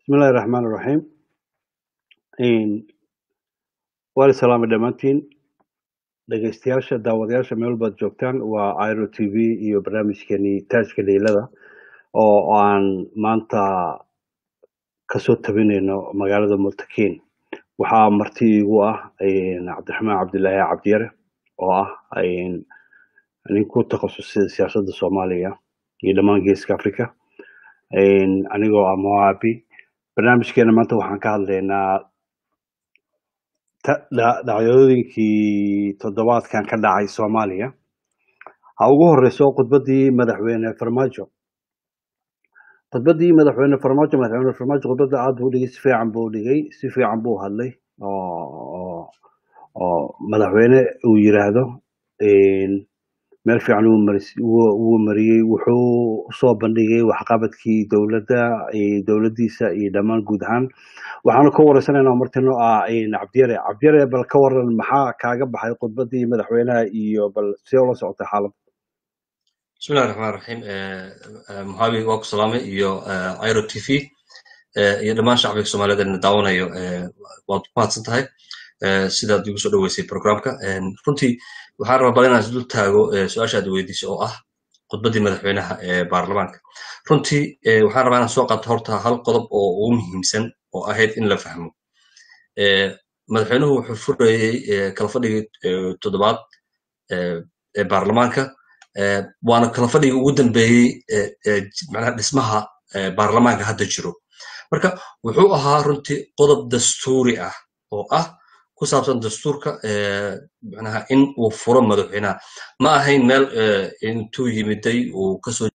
bismillahi raxmaan raxiim waan islaamay dhammaantiin dhegeystayaasha daawadayaasha meel baad joogtaan waa iro t v iyo barnaamijkeeni taajka leylada oo aan maanta kasoo tabinayno magaalada multakiin waxaa marti igu ah cabdiraxmaan cabdilaahi cabdiyare oo ah nin ku takhasusay siyaasadda soomaaliya iyo dhammaan geeska africa anigoo ah moabi barnaamijkeena maanta waxaan ka hadlaynaa dhacdooyinkii toddobaadkan ka dhacay soomaaliya ha ugu horeyso khudbaddii madaxweyne farmaajo khudbaddii madaxweyne farmaajo madaxweyne farmaajo khudbadda aad buu dhigay si fiican buu dhigay si fiican buu hadlay oo oo madaxweyne uu yiraahdo meel fiican wuu mariyey wuxuu usoo bandhigay waxqabadkii dowladda dowladdiisa iyo dhammaan guud ahaan waxaanu ka wareysanaynaa martino ah cabdiyare cabdiyare bal ka waran maxaa kaaga baxay khudbaddii madaxweynaha iyo bal see ula socotay xaaladda bismillahi raxmaan raxiim muxaabi waa ku salaamay iyo iro t v iyo dhammaan shacbiga soomaaliyeed ina daawanayo waad ku mahadsan tahay sidaad igu soo dhoweysay programka runtii waxaan rabaa bal inaan isdul taago su-aasha aad weydiisay oo ah khudbaddii madaxweynaha ee baarlamaanka runtii waxaan rabaa inaan soo qaato horta hal qodob oo ugu muhiimsan oo ahayd in la fahmo madaxweynuhu wuxuu furayey kala fadhigii toddobaad ee baarlamaanka waana kala fadhigii ugu dambeeyey macnaha dhismaha baarlamaanka hadda jiro marka wuxuu ahaa runtii qodob dastuuri ah oo ah ku saabsan dastuurka manaha in uu furo madaxweynaha ma ahayn meel intuu yimiday uu kasoo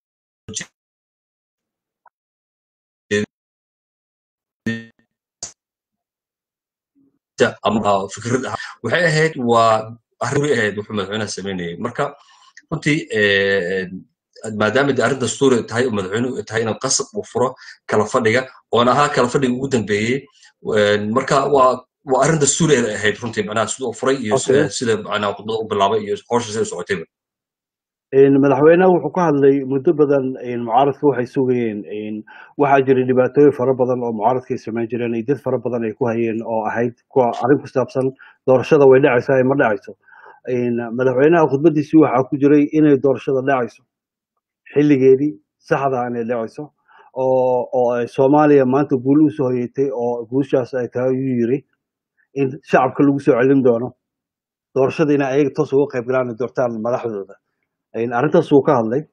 fikrad ah waxay ahayd waa arrin ahayd wuxuu madaxweynaha samaynayay marka runtii maadaama de arrin dastuuri tahay oo madaxweynuhu tahay inuu qasab uu furo kala fadhiga oona ahaa kala fadhiga ugu dambeeyey marka waa waa arrin dastuuri ay ahayd runtii macnaha sida uu furay iyo sida macnaha khudbada u bilaabay iyo howsha sida u socotayba madaxweynaha wuxuu ka hadlay muddo badan mucaaradka waxay sugayeen waxaa jiray dhibaatooyin fara badan oo mucaaradka ay samayn jireen iyo dad fara badan ay ku hayeen oo ahayd kuwa arrin ku saabsan doorashada way dhacaysaa ay ma dhacayso madaxweynaha khudbadiisii waxaa ku jiray inay doorashada dhacayso xilligeedii saxda inay dhacayso oo oo ay soomaaliya maanta guul usoo hoyatay oo guushaas ay tahay ayuu yiri in shacabka lagu soo celin doono doorashada inay ayaga toos uga qayb galaan doortaan madaxdooda arrintaas wuu ka hadlay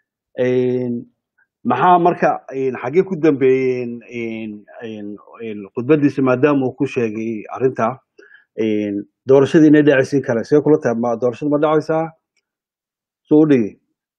maxaa marka xaggee ku dambeeyeen khudbadiisa maadaama uu ku sheegay arrintaa doorashada inay dhacaysin kale see kula tahay ma doorashada ma dhacaysaa soo u dhigi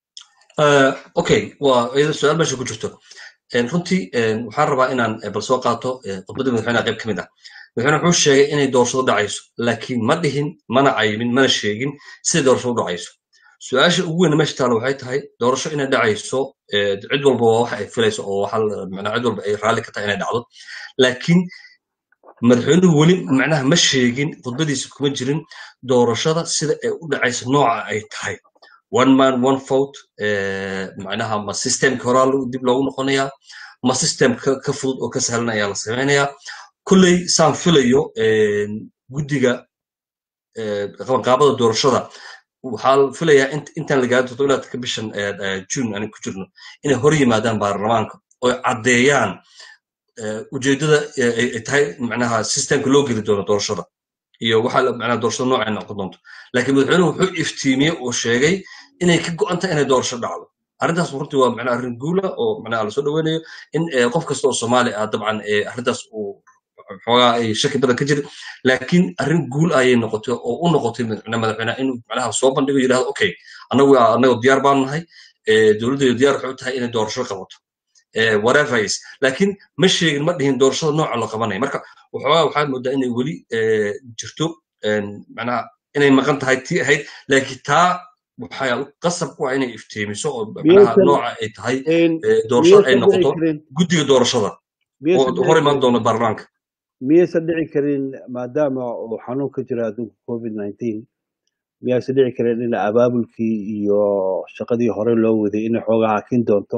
okay waa iyada su-aal meesha ku jirto runtii waxaan rabaa inaan bal soo qaato khudbaddii madaxweynaha qayb ka mid ah madaxweyne wuxuu sheegay inay doorashadu dhacayso laakiin ma dhihin mana cayimin mana sheegin siday doorashadu dhacayso su-aasha ugu weyn meesha taala waxay tahay doorasho inay dhacayso cid walba waa waxa ay filayso oo macnaha cid walba ay raalli ka tahay inay dhacdo laakiin madaxweynuhu weli macnaha ma sheegin khudbadiisa kuma jirin doorashada sida ay u dhacayso nooca ay tahay one man one vote macnaha ma systemka horaa dib loogu noqonayaa ma system ka fudud oo ka sahlan ayaa la samaynayaa kulley saan filayo guddiga qabanqaabada doorashada waxaa filayaa intaan la gaari toddobaadka bishan june aan ku jirno inay hor yimaadaan baarlamaanka oo caddeeyaan ujeeddada ay tahay macnaha systemka loo geli doono doorashada iyo waxa macnaha doorashada noocay noqon doonto laakiin madaxweynuhu wuxuu iftiimiyey oo sheegay inay ka go'an tahay inay doorasho dhacdo arrintaas runtii waa macnaha arrin guula oo macnaha lasoo dhaweynayo in qof kasta oo soomaali ah dabcan arrintaas uu xoogaa ay shaki badan ka jirin laakiin arrin guul ayay noqotay oo u noqotay madaxweynaha inuu macnaha soo bandhigo yidhahdo okay annagu annagu diyaar baan nahay dowladdeedu diyaar waxay u tahay inay doorasho qabato whatever is laakiin ma sheegin ma dhihin doorashada nooca la qabanaya marka waxoogaa waxaad moodaa inay weli jirto macnaha inay maqan tahay tii ahayd laakiin taa waxaa qasab ku ah inay iftiimiso oo macnaha nooca ay tahay doorashada ay noqoto guddiga doorashada oo hor imaan doona baarlamaanka miyaysan dhici karin maadaama uu xanuun ka jira adduunka covid nineteen miyaysan dhici karin in abaabulkii iyo shaqadii hore loo waday inay xoogaa hakin doonto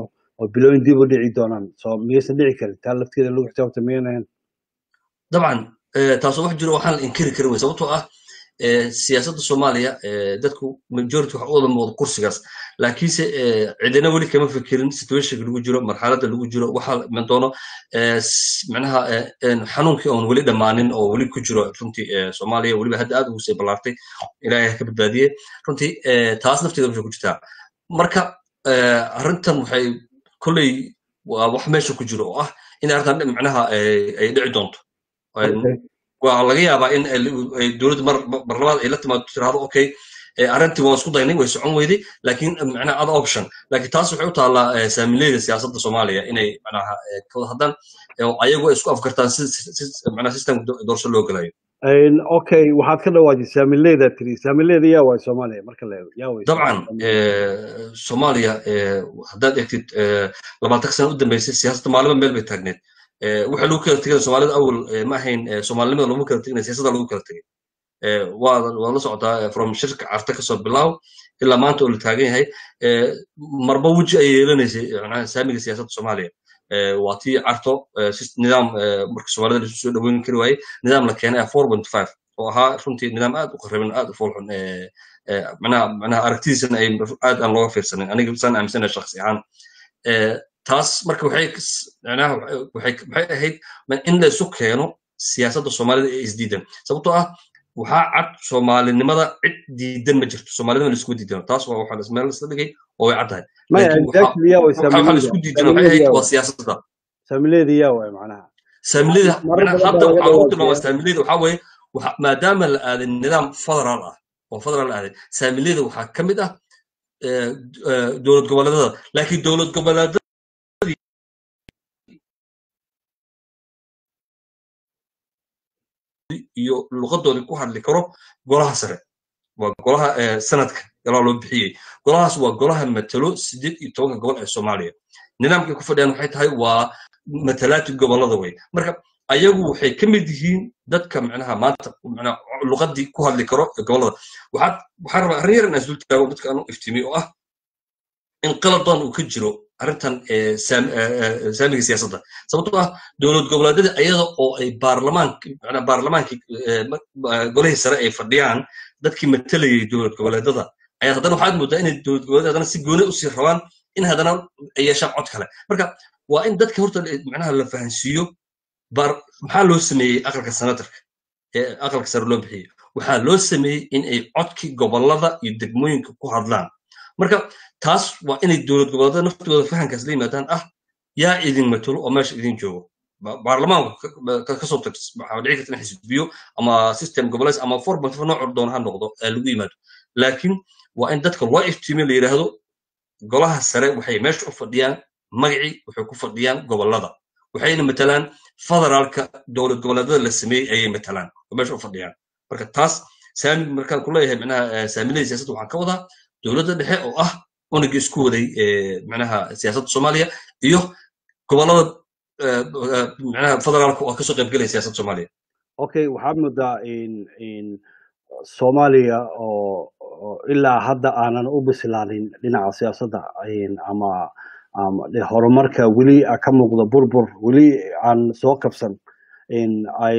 oo bilooyin dib u dhici doonaan soo miyaysan dhici karin taa lafteeda lagu xisaabta miyanahan dabcan taasoo wax jiro waxaan la inkiri karin wey sababtoo ah siyaasadda soomaaliya dadku majority wax u wada muuqda kursigaas laakiinse cidina weli kama fikirin situationka lagu jiro marxaladda lagu jiro waxa iman doono micnaha xanuunkii oon weli dhammaanin oo weli ku jiro runtii soomaaliya weliba hadda aad ugu sii ballaartay ilaahay ka badbaadiye runtii taas nafteeda waxay ku jirtaa marka arrintan waxay kolley waa wax meesha ku jiro oo ah in arrintan micnaha ay dhici doonto waa laga yaabaa in dowladda mar labaad ay la timaado tiraahdo okay arrintii waan isku daynay way socon weyday laakiin macnaha other option laakiin taas waxay u taallaa saamileyda siyaasadda soomaaliya inay macnaha kawada haddaan ayagu ay isku afgartaan macnaha systemka doorasho loo gelayo okay waxaad ka dhawaajay saamileyda tiri saamileyda yaa waay soomaaliya marka la yaa way dabcan soomaaliya haddaad eegtid labaatan sano u dambeysay siyaasadda maalima meel bay taagneed waxa lagu kala tegay soomaalida awal ma ahayn soomaalinimada laguma kala tegin siyaasadda lagu kala tegay waa waa la socotaa from shirka carta kasoo bilaaw ilaa maanta oo la taagan yahay marba weji ay yeelanaysay saamiga siyaasadda soomaaliya waa tii carto nidaam marka soomaalida lasu soo dhaweyn kari waayey nidaam la keenay four point five oo ahaa runtii nidaam aad u qarriban aad u foolxun manaha manaha aragtidiisana ay aad aan looga fiirsanin aniga saan aaminsana shakhsi ahaan taas marka waxay manaha waxay waxay ahayd in la isu keeno siyaasadda soomaalida ee isdiidan sababtoo ah waxaa cad soomaalinimada cid diidan ma jirto soomaalinima laisku diidano taas waa waxaa meel isla dhigay oo way caddahay waxaa laisku diidano waxay ahayd waa siyaasadda saamileeda yaa waay macnaha saamilada hadda waxaa lagu tilmaama saamilada waxaa weeye maadaama la aaday nidaam federaal ah oo federaal la aaday saamilada waxaa ka mid ah dowlad goboleedada laakiin dowlad goboleedada iyo luqadoodii ku hadli karo golaha sare waa golaha sanadka galaa loo bixiyey golahaas waa golaha matalo sideed iyo tobanka gobol ee soomaaliya nidaamkay ku fadhiyaan waxay tahay waa matalaati gobolada wey marka ayagu waxay ka mid yihiin dadka micnaha maanta micnaha luqadii ku hadli karo ee gobolada waxaad waxaan rabaa arrin yar inaan isdul taago dadka aan u iftiimiy oo ah in qaladan uu ka jiro arrintan saamiga siyaasadda sababtoo ah dowlad goboleedyada ayada oo ay baarlamaanki macnaa baarlamaankii golihii sare ay fadhiyaan dadkii matalayay dowlad goboleedyada ayaa haddana waxaad moodaa inay dowlad goboleed haddana si gooni usii rabaan in haddana ay yeeshaan cod kale marka waa in dadka horta macnaha la fahansiiyo maxaa loo sameeyey aqalka senatarka ee aqalka sare loo bixiyey waxaa loo sameeyey in ay codkii gobolada iyo degmooyinka ku hadlaan marka taas waa inay dowlad goboleedada naftooda fahankaas la yimaadaan ah yaa idin matalo oo meesha idin joogo baarlamaanku kasoo tag waxaa dhici karta in xisbiyo ama system goboleed ama four point four nooc doona ha noqdo lagu yimaado laakiin waa in dadka loo iftiimiyo la yidhaahdo golaha sare waxay meesha u fadhiyaan magacii waxay ku fadhiyaan gobolada waxayna matalaan federaalka dowlad goboleedada la sameeyey ayay matalaan oo meesha u fadhiyaan marka taas saami markaan ku leeyahay micnaha saamilada siyaasadda waxaan ka wadaa dowladda dhexe oo ah unagii isku waday micnaha siyaasadda soomaaliya iyo gobolada micnaha federaalka oo kasoo qaybgelaya siyaasadda soomaaliya okay waxaad moodaa in soomaaliya oo ilaa hadda aanan u bislaanin dhinaca siyaasadda ama horumarka weli ka muuqda burbur weli aan soo kabsan ay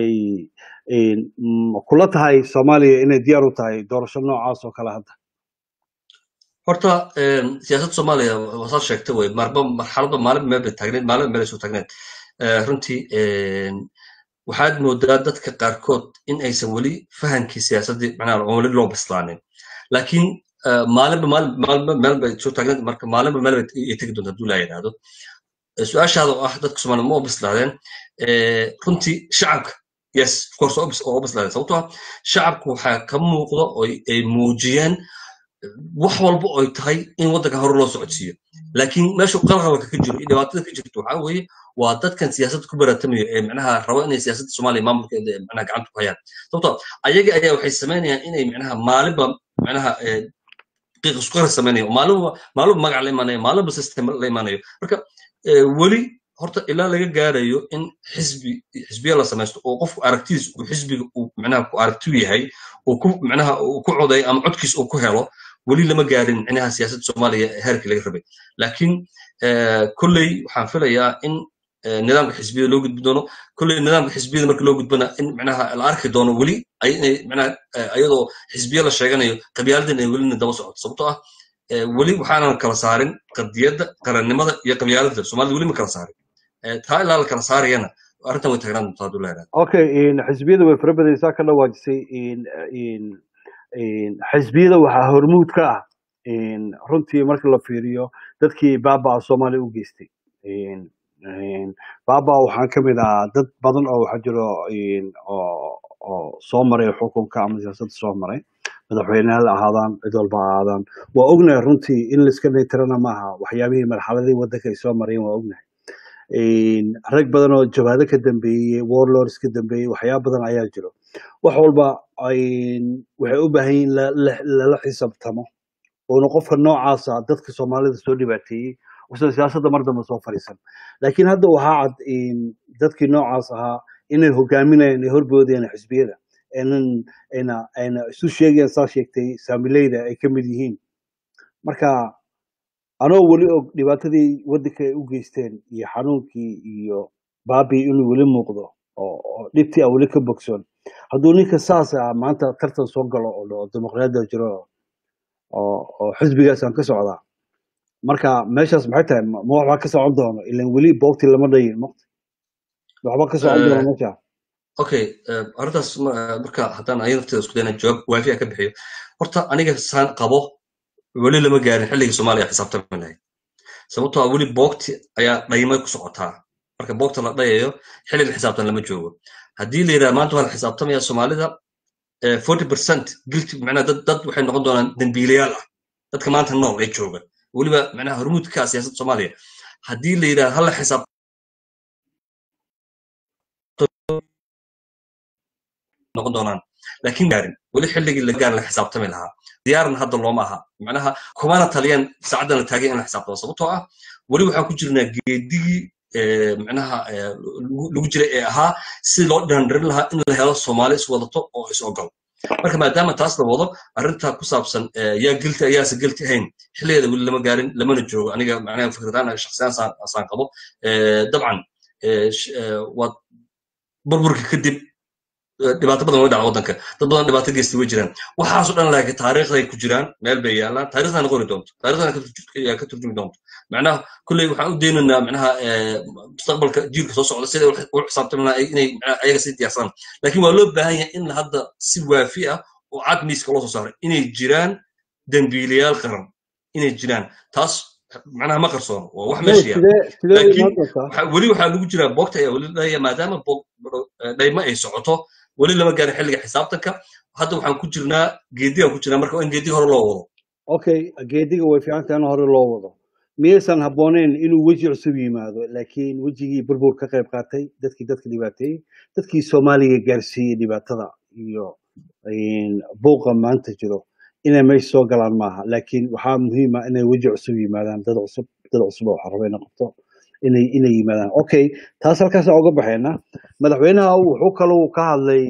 kula tahay soomaaliya inay diyaar u tahay doorasho noocaas oo kale hadda horta siyaasadda soomaaliya wasaad sheegtay wey marba marxaladba maalin meel bay taagneed maalin meel ay soo taagneed runtii waxaad moodaa dadka qaarkood in aysan weli fahankii siyaasaddii macnaha weli loo bislaanin laakiin maalinba maalin maalinba meel bay soo taagneed marka maalinba meel bay ay tegi doonta hadduu laa yidhaahdo su-aashaada oo ah dadka soomaaliya ma oo bislaadeen runtii shacabka yes of course oo bislaadeen sababtoo ah shacabku waxaa ka muuqda oo ay muujiyeen wax walba oy tahay in waddanka hore loo socodsiiyo laakiin meeshu qalqalka ka jiro iyo dhibaatada ka jirto waxaa weeye waa dadkan siyaasadda ku baratamaya ee macnaha rabo inay siyaasadda soomaaliya maamulkeeda macnaha gacanta ku hayaan sababtoo ayaga ayaa waxay samaynayaan inay macnaha maalinba macnaha qiiq isku qara samaynayo maalinba maalinba magac la imaanayo maalinba system la imaanayo marka weli horta ilaa laga gaarayo in xisbi xisbiya la samaysto oo qofku aragtidiis uu xisbiga uu macnaha ku aragtiyu yahay uu ku macnaha uu ku coday ama codkiis uu ku helo weli lama gaarin micnaha siyaasadda soomaaliya heerkii laga rabay laakiin kolley waxaan filayaa in nidaamka xisbiyada loo gudbi doono kolley nidaamka xisbiyada marka loo gudbana in micnaha la arki doono weli inay micnaha ayadoo xisbiya la sheeganayo qabyaaladan ay welina daba socoto sababtoo ah weli waxaanan kala saarin qadiyadda qarannimada iyo qabyaalada soomaalida weli ma kala saarin taa ilaa la kala saarayana arrintan way tagnaan doontaa hadduu leedahay okay xisbiyada way fara badaysaa ka dhawaajisay xisbiyada waxaa hormuud ka ah runtii marka la fiiriyo dadkii baabaa soomaaliya u geystay baaba waxaan ka mid ahaa dad badan oo waxaa jiro oo soo maray xukunka ama siyaasadda soo maray madaxweyneyaal ahaadaan cid walba ahaadaan waa ognahay runtii in laiska naytirana maaha waxyaabihii marxaladii waddanka ay soo marayeen waa ognahay rag badan oo jawaado ka dambeeyey warlords ka dambeeyey waxyaaba badan ayaa jiro wax walba waxay u baahan yihin lala xisaabtamo oona qofka noocaasa dadka soomaalida soo dhibaateeyey usan siyaasadda mar dambe soo fadhiisan laakiin hadda waxaa cad dadkii noocaas ahaa inay hogaaminayaan ay horboodayaan xisbiyada aynan ayna ayna isu sheegayaan saa sheegtay saamileyda ay ka mid yihiin marka anoo weli og dhibaatadii waddanka ay u geysteen iyo xanuunkii iyo baabii inuu weli muuqdo oo dhibtii a weli ka bogsoon hadduu ninka saas ah maanta tartan soo galo oo dimuqraadiyada jiro oo xisbigaas aan ka socdaa marka meeshaas maxay tahay ma waxbaa ka socon doono ilan weli boogti lama dhayin maqti waxba ka socon doono meesha okay arrintaas marka haddaan aya nafteeda isku dayna jawaab waafiya ka bixiyo horta aniga saan qabo weli lama gaarin xilligii soomaaliya xisaabtami lahayd sababtoo ah weli boogti ayaa dhaymay ku socotaa marka boogta la dhayayo xilliga xisaabtan lama joogo haddii la yidhaha maanta waa la xisaabtamaya soomaalida forty percent guilty macnaha dad dad waxay noqon doonaan dembiilayaal ah dadka maanta nool ee jooga weliba macnaha hormuudka siyaasadda soomaaliya haddii la yidhaha hala xisaab noqon doonaan laakiin gaarin weli xilligii la gaarin la xisaabtami lahaa diyaaran hadda looma aha macnaha kumana taliyaan saacaddan la taagay in la xisaabtamo sababtoo ah weli waxaan ku jirnaa geedigii macnaha lagu jiray ee ahaa si loo dhandharin lahaa in la helo soomaali is wadato oo is ogol marka maadaama taas la wado arrinta ku saabsan yaa gelti ayaase gelti ahayn xilligeeda weli lama gaarin lamana joogo aniga macnaha fikradaan shakhsiyaan saan qabo dabcan waad burburka kadib dhibaato badan way dhaca waddanka dad badan dhibaato geystay way jiraan waxaasoo dhan laakiin taariikhday ku jiraan meel bay yaallaan taariikhdana qori doonto taariikhdana ka turjumi doonto macnaha kulley waxaan u daynaynaa macnaha mustaqbalka jiilka soo socda siday u xisaabtami lahaa inay ayaga sii diyaarsadaan laakiin waa loo baahan yahay in hadda si waafi ah oo cad miiska loo soo saaray inay jiraan dembiilayaal qaran inay jiraan taas macnaha ma qarsoono waa wax meesha yaal laakiin weli waxaa lagu jiraa boogta ayaa weli dhaya maadaama dhayma ay socoto weli lama gaarin xilliga xisaabtanka hadda waxaan ku jirnaa geedigaan ku jirnaa marka in geediga hore loo wado okay geediga way fiican tahay in hore loo wado miyaysan habbooneyn inuu weji cusub yimaado laakiin wejigii burbur ka qayb qaatay dadkii dadka dhibaateeyey dadkii soomaaliga gaarsiiyey dhibaatada iyo buuqa maanta jiro inay meesha soo galaan maaha laakiin waxaa muhiima inay weji cusub yimaadaan dad cusub dad cusub oo waxaa raba inay qabto inay inay yimaadaan okay taas halkaasaan uga baxayna madaxweynaha wuxuu kaloo ka hadlay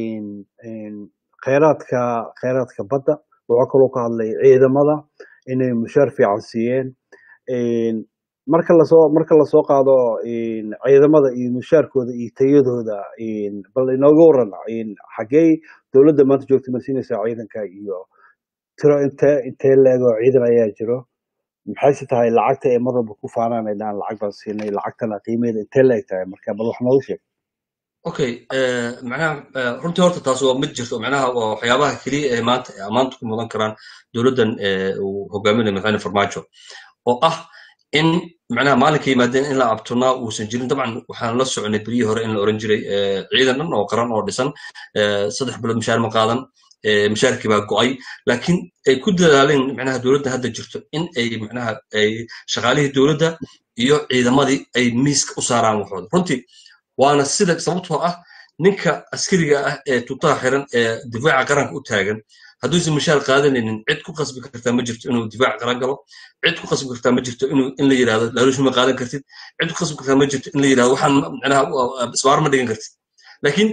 kheyraadka kheyraadka badda wuxuu kaloo ka hadlay ciidamada inay mushaar fiican siiyeen marka lasoo marka lasoo qaado ciidamada iyo mushaarkooda iyo tayadooda bal inooga waran xaggee dowladda maanta joogta ma siinaysaa ciidanka iyo tiro intee intee leego ciidan ayaa jiro maxayse tahay lacagta ay mar walba ku faanaan ay dhahaan lacag baan siinay lacagtana qiimeeda intee leeg tahay marka bal wax nooga sheeg okay macnaha runtii horta taas waa mid jirto macnaha waa waxyaabaha keliya ee maanta ee ammaanta ku mudan karaan dowladdan uu hogaaminayo madaxweyne farmaajo oo ah in macnaha maalinka yimaadeen in la abtunaa uusan jirin dabcan waxaan la soconay beryihii hore in la oran jiray ciidan dhan oo qaran oo dhisan saddex bilood mushaar ma qaadan mushaarkii baa go'ay laakiin ay ku dadaaleen macnaha dowladda hadda jirto in ay macnaha ay shaqaalihii dowladda iyo ciidamadii ay miiska u saaraan waxooda runtii waana sida sababtoo ah ninka askariga ah ee tuutaha xiran ee difaaca qaranka u taagan hadduusan mushaar qaadanaynin cid ku qasbi kartaa ma jirto inuu difaac qaran galo cid ku qasbi kartaa ma jirto inuu in la yidhahdo laaluushma qaadan kartid cid ku qasbi kartaa ma jirto in la yidhahdo waxaan macnaha isbaar ma dhigan kartid laakiin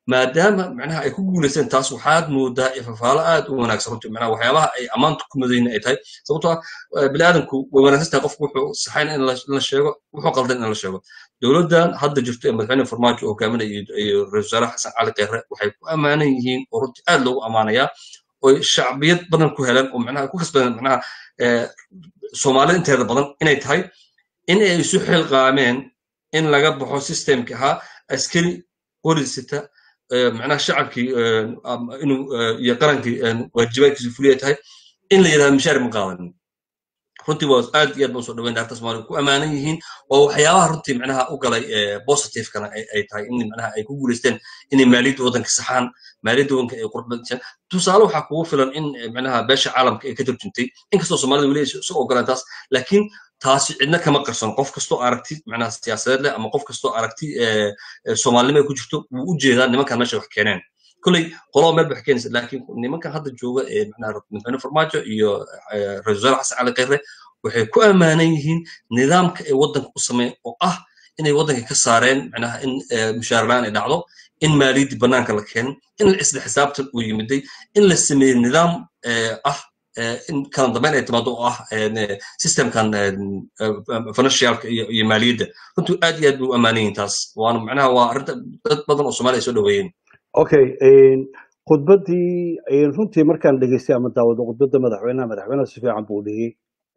maadaama macnaha ay ku guulaysteen taas waxaad moodaa ifafaalo aad u wanaagsan runtii macnaha waxyaabaha ay ammaanta ku madayna ay tahay sababtoo ah bini aadamku way wanaagsan tahay qofku wuxuu saxayn in la sheego wuxuu qaldan in la sheego dowladdan hadda jirto ee madaxweyne farmaajo oo hogaaminaya iyo ra-isul wasaare xasan cali kheyre waxay ku ammaanan yihiin oo runtii aad loogu ammaanayaa oo shacbiyad badan ku heleen oo macnaha ku kasbadeen macnaha soomaalida inteeda badan inay tahay in ay isu xilqaameen in laga baxo systemki ahaa askari qorisita macnaha shacabkii inuu iyo qarankii waajibaadkiisu fuliya tahay in la yidhahdo mishaar ma qaadanin runtii waa aad iyo aad baan soo dhaweyn daarta soomaaliya ku ammaanan yihiin oo waxyaabaha runtii macnaha u galay positivekana ay tahay in macnaha ay ku guulaysteen inay maaliyadda waddanka saxaan maaliyadda waddanka ay qurbadisaan tusaale waxaa kugu filan in macnaha beesha caalamka ay ka turjuntay inkastoo soomaalida weli isu ogolaan taas laakiin taasi cidna kama qarsan qof kastoo aragti macnaha siyaasadeed leh ama qof kastoo aragti soomaalinimo ay ku jirto wuu u jeedaa nimankan meesha wax keeneen kolley qolaba meel wax keenaysa laakiin nimankan hadda jooga ee macnaha madaxweyne farmaajo iyo ra-isul wasaare xasan cali kheyre waxay ku ammaanan yihiin nidaamka ay waddanka u sameyn oo ah inay waddanka ka saareen macnaha in mushaarlaan ay dhacdo in maaliyaddii bannaanka la keenin in isla xisaabtan uu yimiday in la sameeyey nidaam ah in kala dambeyn ay timaado oo ah systemkan financialka iyo maaliyadda runtii aad iyo aad bay u ammaanan yihiin taas waana macnaha waa arrinta dad badan oo soomaaliya ay soo dhaweeyeen okay khudbaddii runtii markaan dhegeystay ama daawado khudbadda madaxweynaha madaxweynaha si fiican buu dhigay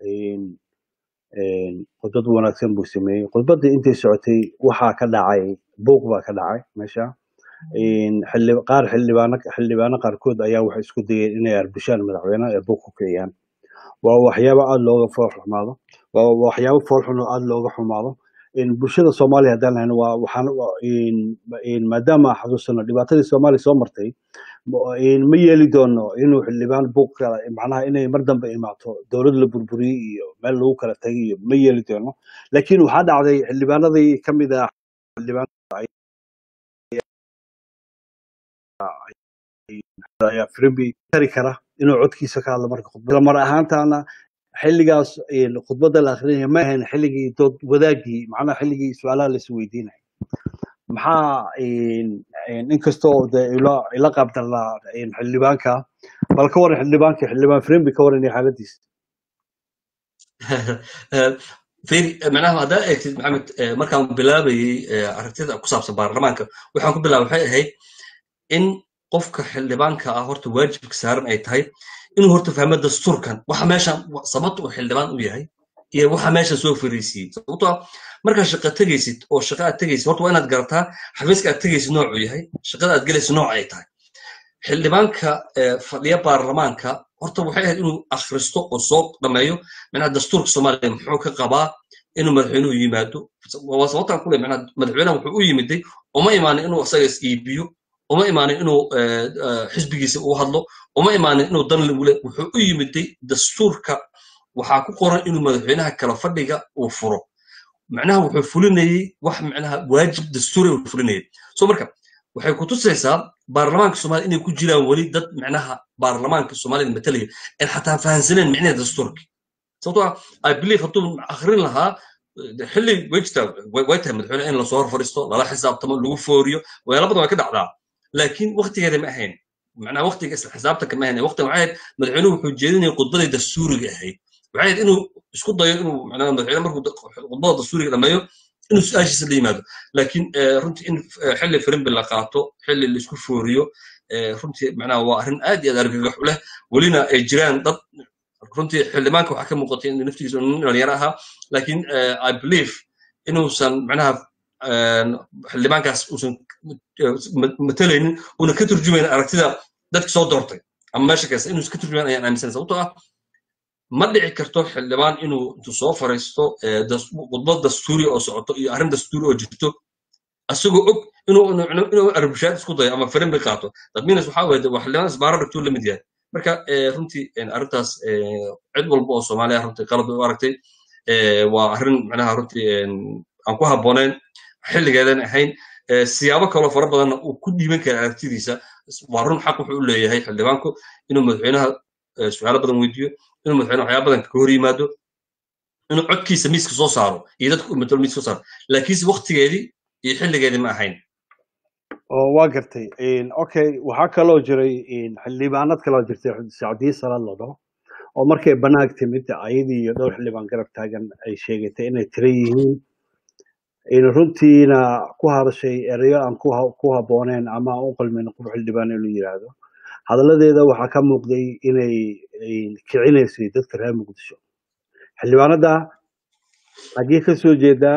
khudbad wanaagsan buu sameeyey khudbaddii intay socotay waxaa ka dhacay buuq baa ka dhacay meesha qaar xildhibaano xildhibaano qaarkood ayaa waxay isku dayeen inay arbushaan madaxweynaha ee buuq ku kiciyaan waa waxyaabo aada looga foolxumaado waa waxyaabo foolxun oo aada looga xumaado bulshada soomaaliya haddaan lahayno waa waxaan maadaama xasuusano dhibaatadii soomaaliya soo martay ma yeeli doono inuu xildhibaan buuq kala macnaha inay mar dambe imaato dowlad la burburiyey iyo meel lagu kala tagay iyo ma yeeli doono laakiin waxaa dhacday xildhibaanadii ka mid ah xildhibaan ayaa frimbi tari kara inuu codkiisa ka hadlo marka khudbada mar ahaantaana xilligaas khudbadda la akrinaya ma ahayn xilligii dood wadaagii macnaha xilligii su-aalaha la isweydiinaya maxaa inkastoo de ila qaabdarnaa xildhibaanka bal ka waran xildhibaanka xildhibaan frimbi ka waran iyo xaaladiisa firi macnaha haddaa eegtid maxamed markaan bilaabayey aragtida ku saabsan baarlamaanka waxaan ku bilaabay waxay ahayd in qofka xildhibaanka ah horta waajibka saaran ay tahay inuu horta fahmo dastuurkan waxa meeshan sababta uu xildhibaan u yahay iyo waxa meeshan soo fariisiyey sababtoo ah markaad shaqa tegaysid oo shaqa aad tegaysid horta waa inaad garataa xafiiska aad tegaysid noocuu yahay shaqada aad gelaysid nooc ay tahay xildhibaanka fadhiya baarlamaanka horta waxay ahayd inuu akhristo oo soo dhameeyo macnaha dastuurka soomaaliya muxuu ka qabaa inuu madaxweynuhu yimaado waa sababtaan kule macnaha madaxweynaha wuxuu u yimiday uma imaanin inuu isaga is iibiyo uma imaanin inuu xisbigiisa u hadlo uma imaanin inuu dan lagule wuxuu u yimiday dastuurka waxaa ku qoran inuu madaxweynaha kala fadhiga uu furo macnaha wuxuu fulinayey wax macnaha waajib dastuuri uu fulinayay so marka waxay ku tusaysaa baarlamaanka soomaaliya inay ku jiraan weli dad macnaha baarlamaanka soomaalida matalaya aan xataa fahansaneen micnaha dastuurka sababtoo ah i believe hadduu akhrin lahaa xilli way jirtaa way tahay madaxweyne in lasoo hor fadhiisto lala xisaabtamo lagu fooriyo waxyaala badan way ka dhacdaa laakiin waktigeeda ma ahayn macnaha waktiga isla xisaabtanka ma ahayn waqtiga waxay ahayd madaxweynuhu wuxuu jeedinaya khudbadii dastuuriga ahayd waxay ahayd inuu isku dayo inuu macnaha madaxweyne markuu khudbada dastuuriga dhameeyo inuu su-aashiisa la yimaado laakiin runtii in xilli firimbi la qaato xilli la isku fooriyo runtii macnaha waa arrin aad iyo aad argagax u leh welina ay jiraan dad runtii xildhibaanka waxaa ka muuqatay in naftigiisa nin dhalinyaro ahaa laakiin i believe inuusan macnaha xildhibaankaas uusan matalaynin una ka turjumayn aragtida dadka soo doortay ama meesha kaysa inuusan ka turjumayn ayaan aaminsan sababtoo ah ma dhici karto xildhibaan inuu intuu soo fariisto khudbad dastuuri oo socoto iyo arrin dastuuri oo jirto asagoo og inuu arbushaad isku dayo ama firimbi qaato dadminas waxaa weye waa xildhibaan isbaaro dhigtuu la mid yahay marka runtii arrintaas cid walba oo soomaaliya runtii qalad bay u aragtay waa arrin macnaha runtii aan ku habboonayn xilligeedan ahayn siyaabo kaloo fara badanna uu ku dhiiban kara aragtidiisa waa run xaq wuxuu u leeyahay xildhibaanku inuu madaxweynaha su-aalo badan weydiiyo inuu madaxweyne waxyaaba badan ka hor yimaado inuu codkiisa miiska soo saaro iyo dadka u matalo miiska soo saaro laakiinse waktigeedii iyo xilligeedii ma ahayn oo waa gartay okay waxaa kaloo jiray xildhibaanad kaloo jirtay sacdiye salad la dhaho oo markay banaag timid ayadii iyo dhowr xildhibaan garab taagan ay sheegatay inay tira yihiin runtiina ku hadashay erayo aan ku habbooneen ama aan u qalmin qof xildhibaan inuu yidhaahdo hadalladeeda waxaa ka muuqday inay kicinaysay dadka reer muqdisho xildhibaanada xaggee ka soo jeedaa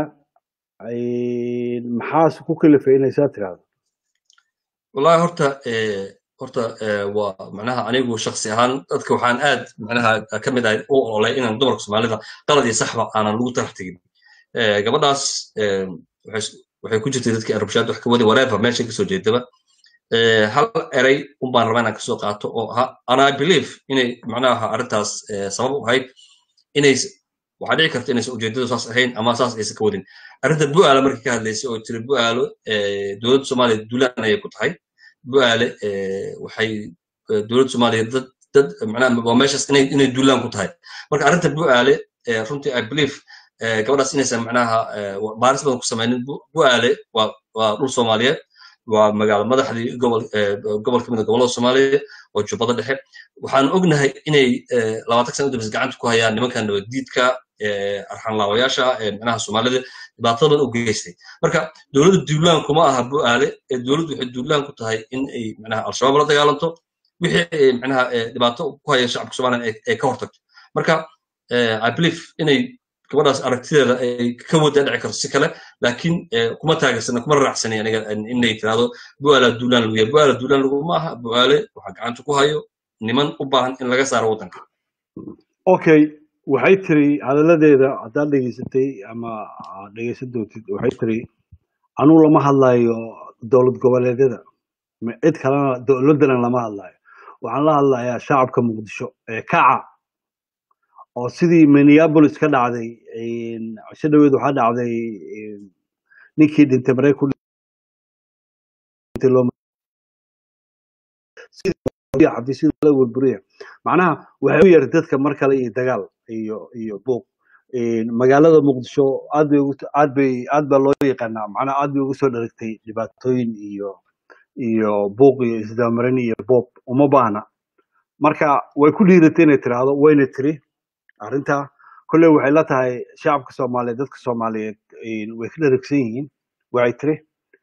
maxaas ku kalifay inay saa tiraahdo wallahi horta horta waa macnaha anigu shaksi ahaan dadka waxaan aad macnaha ka mid ahay u ololay inaan dumarka soomaalida qalad iyo saxba aanan lagu tarax tegin gabadhaas waxay ku jirtay dadkii arabshaad wax ka wadi whatever meesha kasoo jeedaba hal eray un baan rabaa inaan kasoo qaato oo ahaa and i believe inay macnaha arrintaas sabab u ahayd inay waxaa dhici karta inaysan ujeedadu saas ahayn ama saas aysan ka wadin arrinta bu'aala markii ka hadlaysay oo tiri bu'aalo dowladda soomaaliya duulaan ayay ku tahay bu'aale waxay dowladda soomaaliya dad dad macnaha waa meeshaas inay inay duulaan ku tahay marka arrinta bu'aale runtii i believe gabadhaas inaysan macnaha baaris badan ku samaynin bu'aale waa waa dhul soomaaliyeed waa magaalo madaxdii gobol gobol ka mid a gobollada soomaaliya oo jubbada dhexe waxaan ognahay inay labaatan sana udambeysa gacanta ku hayaan nimankan nabaddiidka arxanlaawayaasha macnaha soomaalida dhibaatada badan u geystay marka dowladda duulaan kuma aha bu'aale dowladdu waxay duulaan ku tahay in ay macnaha al-shabaab la dagaalanto wixii macnaha dhibaato ku haya shacabka soomaaliya ay ka hortagto marka i believe inay gabadhaas aragtideeda ay ka wada dhici karto si kale laakiin kuma taageersana kuma raacsani aniga inay tirahdo bu'aala duulaan lagu yahay bu'aala duulaan laguma aha bu'aale waxaa gacanta ku hayo niman u baahan in laga saaro waddanka okay waxay tiri hadalladeeda haddaad dhegeysatay ama aad dhegeysan doontid waxay tiri anuu lama hadlayo dowlad goboleedyada cid kalena dowladdana lama hadlayo waxaan la hadlayaa shacabka muqdisho ee kaca oo sidii minneapolis ka dhacday cisho dhaweed waxaa dhacday ninkii dhintay marey ku xafiisyada la burburiya macnaha waxay u yeertay dadka mar kale iyo dagaal iyo iyo buuq magaalada muqdisho aad bay aad bay aad baa loo yaqaanaa macnaha aad bay uga soo dharagtay dhibaatooyin iyo iyo buuq iyo isdabamarin iyo boob uma baahna marka way ku dhiiratay inay tiraahdo wayna tiri arrinta kolley waxay la tahay shacabka soomaaliyeed dadka soomaaliyeed way ka dharagsan yihiin waxay tiri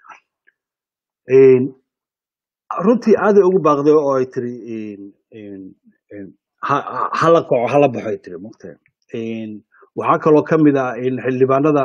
runtii aaday ugu baaqday oo ay tiri hala kaco hala baxo ay tiri mugta waxaa kaloo ka mid ah xildhibaanada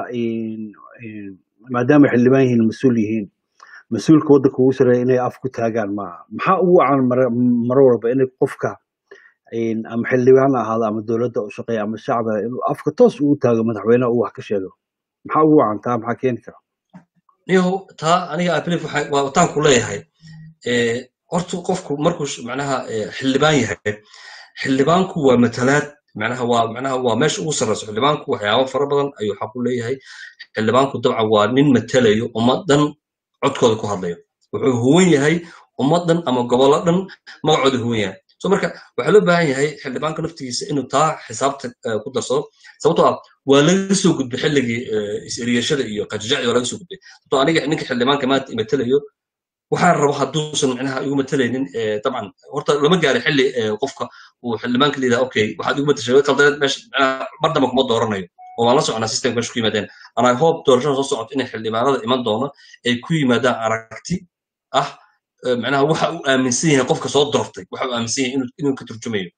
maadaama xildhibaan yihiin mas-uul yihiin mas-uulka waddanka ugu sareeya inay af ku taagaan maaha maxaa ugu wacan mar walba inay qofka ama xildhibaan ha ahaado ama dowladda u shaqeeya ama shacbiga inuu afka toos ugu taago madaxweynaha uu wax ka sheego maxaa ugu wacan taa maxaa keeni kara niyow taa aniga ablif waa wataan ku leeyahay horta qofku markuu macnaha xildhibaan yahay xildhibaanku waa matalaad macnaha waa macnaha waa meesha ugu sarreyso xildhibaanku waxyaabo fara badan ayuu xaq u leeyahay xildhibaanku dabcan waa nin matalayo ummaddan codkooda ku hadlayo wuxuu huwan yahay ummaddan ama gobollo dhan magacooda huwan yahay so marka waxaa loo baahan yahay xildhibaanka naftigiisa inuu taa xisaabta ku darsado sababtoo ah waa laga soo gudbay xilligii is-eriyashada iyo qajajacdi waa laga soo gudbay sababtoo aniga ninka xildhibaanka maanta imatalayo waxaan rabo hadduusan micnaha igu matalaynin dabcan horta lama gaarin xilli qofka uu xildhibaanka leeyahay okay waxaad igu matashay qaldaneed meesha micnaha mar damba kuma dooranayo oo waan la soconaa systemka meesha ku yimaadeen and i hope doorashada soo socoto inay xildhibaanada iman doono ay ku yimaadaan aragti ah macnaha waxa uu aaminsan yahay qofka soo doortay waxa uu aaminsan yahay inuu ka turjumayo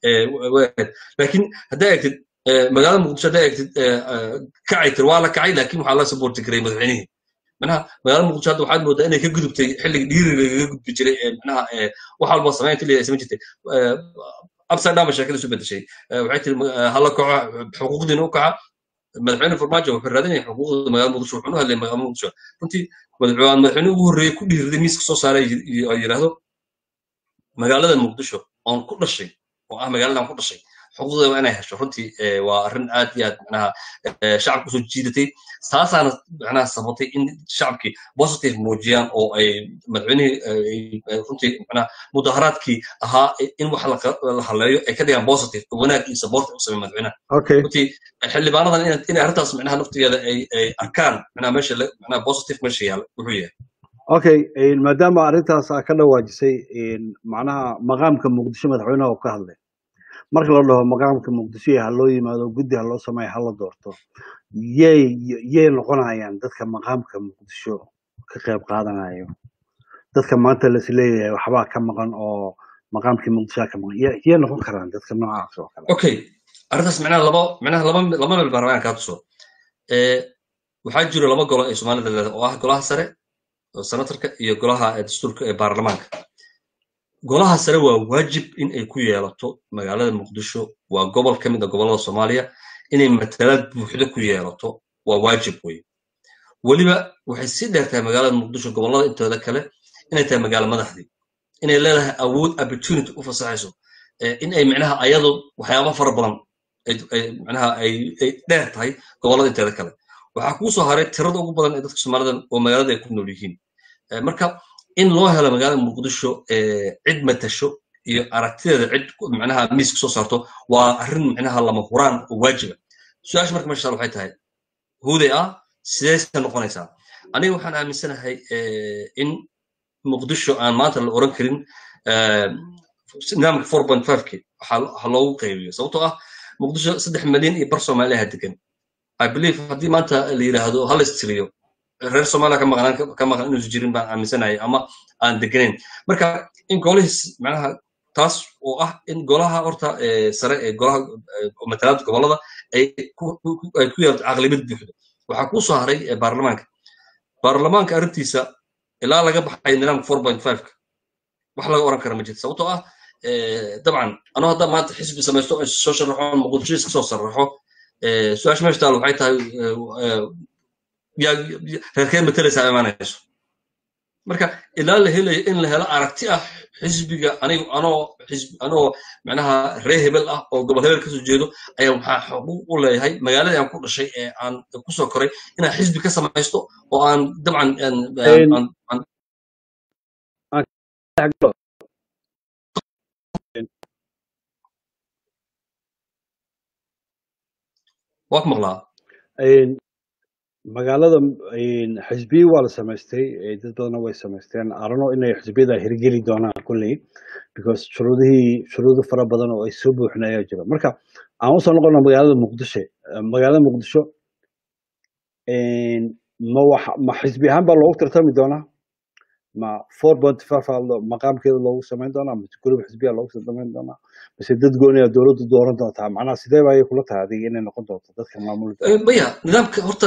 laakiin haddaa egtid magaalada muqdisho haddaa egtid kacay tir waa la kacay laakiin waxaa la saboorti garay madaxweynihii manaha magaalada muqdisho hadda waxaad moodaa inay ka gudubtay xilliga dhiiriga lagaga gudbi jiray manaha wax walba samaynta liya samayn jirtay upside down ba sheekada isu bedeshay waxay tiri hala kaco xuquuqdiina u kaca madaxweyne farmaajo wuxuu raadinaya xuquuqda magaalada muqdisho wuxuuna hadlay magaalada muqdisho runtii madaxweyne ugu horreeyey ku dhiiriday miiska soo saaray ay yidhaahdo magaalada muqdisho oon ku dhashay oo ah magaaladan ku dhashay xuquuqdeeda waa inay hesho runtii waa arrin aad iyo aad macnaha shacabka usoo jiidatay taasaana macnaha sabatay in shacabkii positive muujiyaan oo ay madaxweynihii runtii macnaha mudaharaadkii ahaa in wax la haleeyo ay ka dhigaan positive wanaag iyo support u sameey madaxweynaha runtii xildhibaanadan inay arrintaas macnaha naftigeeda ay ay arkaan macnaha meesha macnaha positive meesha yaala wuxuu yahay okay maadaama arrintaas aa ka dhawaajisay macnaha maqaamka muqdisho madaxweynaha uu ka hadlay marka la dhaho maqaamka muqdisho ha loo yimaado guddi ha loo sameeyo ha la doorto yay yay noqonayaan dadka maqaamka muqdisho ka qayb qaadanayo dadka maanta las leeyahay waxbaa ka maqan oo maqaamkii muqdisho ka maqan yay noqon karaan dadka noocaas oo kale okay arrintaas macnaha laba macnaha laba laba meel baan rabaa inaan kaa tuso waxaa jiro laba golo ee soomaalida leedahay oo ah golaha sare oo senatarka iyo golaha dastuurka ee baarlamaanka golaha sare waa waajib in ay ku yeelato magaalada muqdisho waa gobol ka mid a gobollada soomaaliya inay matalaad buuxda ku yeelato waa waajib wey weliba waxay sii dheer tahay magaalada muqdisho gobollada intooda kale inay tahay magaalo madaxdii inay leedahay awood opportunity u fasaxayso in ay micnaha ayadu waxyaaba fara badan micnaha ay dheer tahay gobollada inteeda kale waxaa kuu soo haray tirada ugu badan ee dadka soomaalida oo magaalada ay ku nool yihiin marka in loo helo magaalada muqdisho cid matasho iyo aragtideeda cid micnaha miiska soo saarto waa arrin micnaha lama huraan oo waajiba su-aasha marka meesha waxay tahay huday ah sideyse noqonaysaa aniga waxaan aaminsanahay in muqdisho aan maanta la oran karin nidaamka four point five ki ha loogu qaybiyo sababtoo ah muqdisho saddex milyan iyo bar soomaaliyaha degan i believe haddii maanta la yidhaahdo hal istiriyo reer soomaaliya ka maqnaan ka maqan inuusan jirin baan aaminsanahay ama aan deganayn marka in golihiis macnaha taas oo ah in golaha horta sare ee golaha matalaada gobollada ay ku yeelato caqlibad buuxdo waxaa kuu soo haray baarlamaanka baarlamaanka arrintiisa ilaa laga baxay nidaamka four point five ka wax laga oran kara ma jirto sababtoo ah dabcan anuu hadda maanta xisbi samaysto soo sharaxo muqdisho iska soo sharaxo su-aasha meesha taal waxay tahay reerkeen matalaysaa imaanayso marka ilaa la helayo in la helo aragti ah xisbiga anigu anoo xisbi anoo macnaha ree hebel ah oo gobol hebel kasoo jeedo ayaa waxaa xuquuq u leeyahay magaaladii aan ku dhashay ee aan kusoo koray inaan xisbi ka samaysto oo aan dabcan waa ku maqlaa magaalada xisbiyi waa la samaystay dad badana way samaysteen arano inay xisbiyada hirgeli doonaan kulley because shuruudihii shuruudo fara badan oo ay soo buuxin ayaa jira marka aan usoo noqona magaalada muqdisho magaalada muqdisho ma wax ma xisbi ahaan baa loogu tartami doonaa ma four point five maqaamkeeda loogu samayn doonaa mise gurub xisbiya loogu samayn doonaa mise dad gooniya dowladdu dooran doontaa macnaha sidee baa kula tahay adiga inay noqon doonto dadka maamuli maya nidaamka horta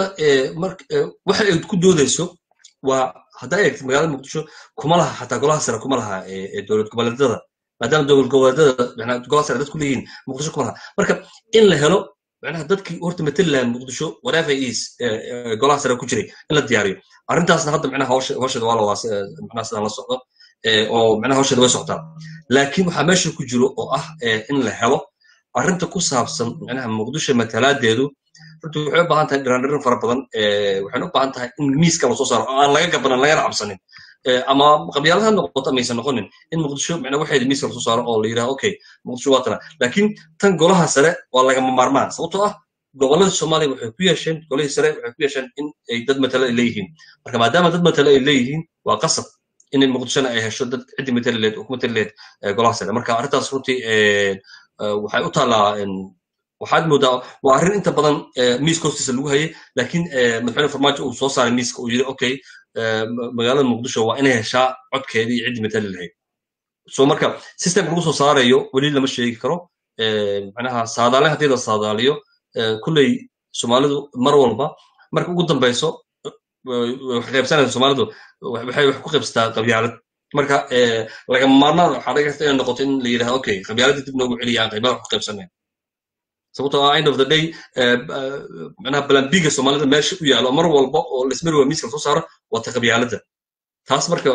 waxa ay ku doodayso waa haddaa eegtid magaalada muqdisho kuma laha xataa golaha sare kuma laha dowlad goboleedyada maadaama dowlad goboleedyada golaha sare dad ku leeyihiin muqdisho kuma laha marka in la helo macnaha dadkii horta matali lahaa muqdisho whatever is golaha sare ku jiray in la diyaariyo arrintaasna hadda macnaha hawsheeda waa la macnaha sidaan la socdo oo macnaha hawsheeda way socotaa laakiin waxaa meesha ku jiro oo ah in la helo arrinta ku saabsan macnaha muqdisho matalaadeedu runtii waxay u baahan tahay dhiraandhirin fara badan waxayna u baahan tahay in miiska lasoo saaro oo aan laga gabanan lagana cabsanin ama qabyaalada ha noqoto amaysan noqonin in muqdisho macnaa waxeeda miiska lasoo saaro oo la yidhaha okay muqdisho waa tana laakiin tan golaha sare waa lagama maarmaan sababtoo ah gobollada soomaaliya waxay ku yeesheen golihii sare waxay ku yeesheen in ay dad matale ay leeyihiin marka maadaama dad matale ay leeyihiin waa qasab in muqdishona ay hesho dad ciddii matali leed oo ku matali leed golaha sare marka arrintaas runtii waxay u taallaa waxaad moodaa waa arrin inta badan miiska hoostiisa lagu hayay laakiin madaxweyne farmaajo uu soo saaray miiska uu yidhi okay magaalada muqdisho waa inay heshaa codkeedii ciddii matali lahayd so marka systemka lagu soo saarayo weli lama sheegi karo macnaha saadaalen haddii la saadaaliyo kulley soomaalidu mar walba marka ugu dambeyso waxay qaybsanaysa soomaalidu waxay wax ku qaybsataa qabyaalad marka lagama maarmaan waxaa laga kasta inay noqoto in la yidhaha okay qabyaaladda dib noogu celiya aan qaybaha wax ku qaybsanayn sababtoo ah end of the day macnaha balambiga soomaalida meesha u yaalo mar walba oo lismari waa miiska lasoo saaro waa ta qabyaaladda taas marka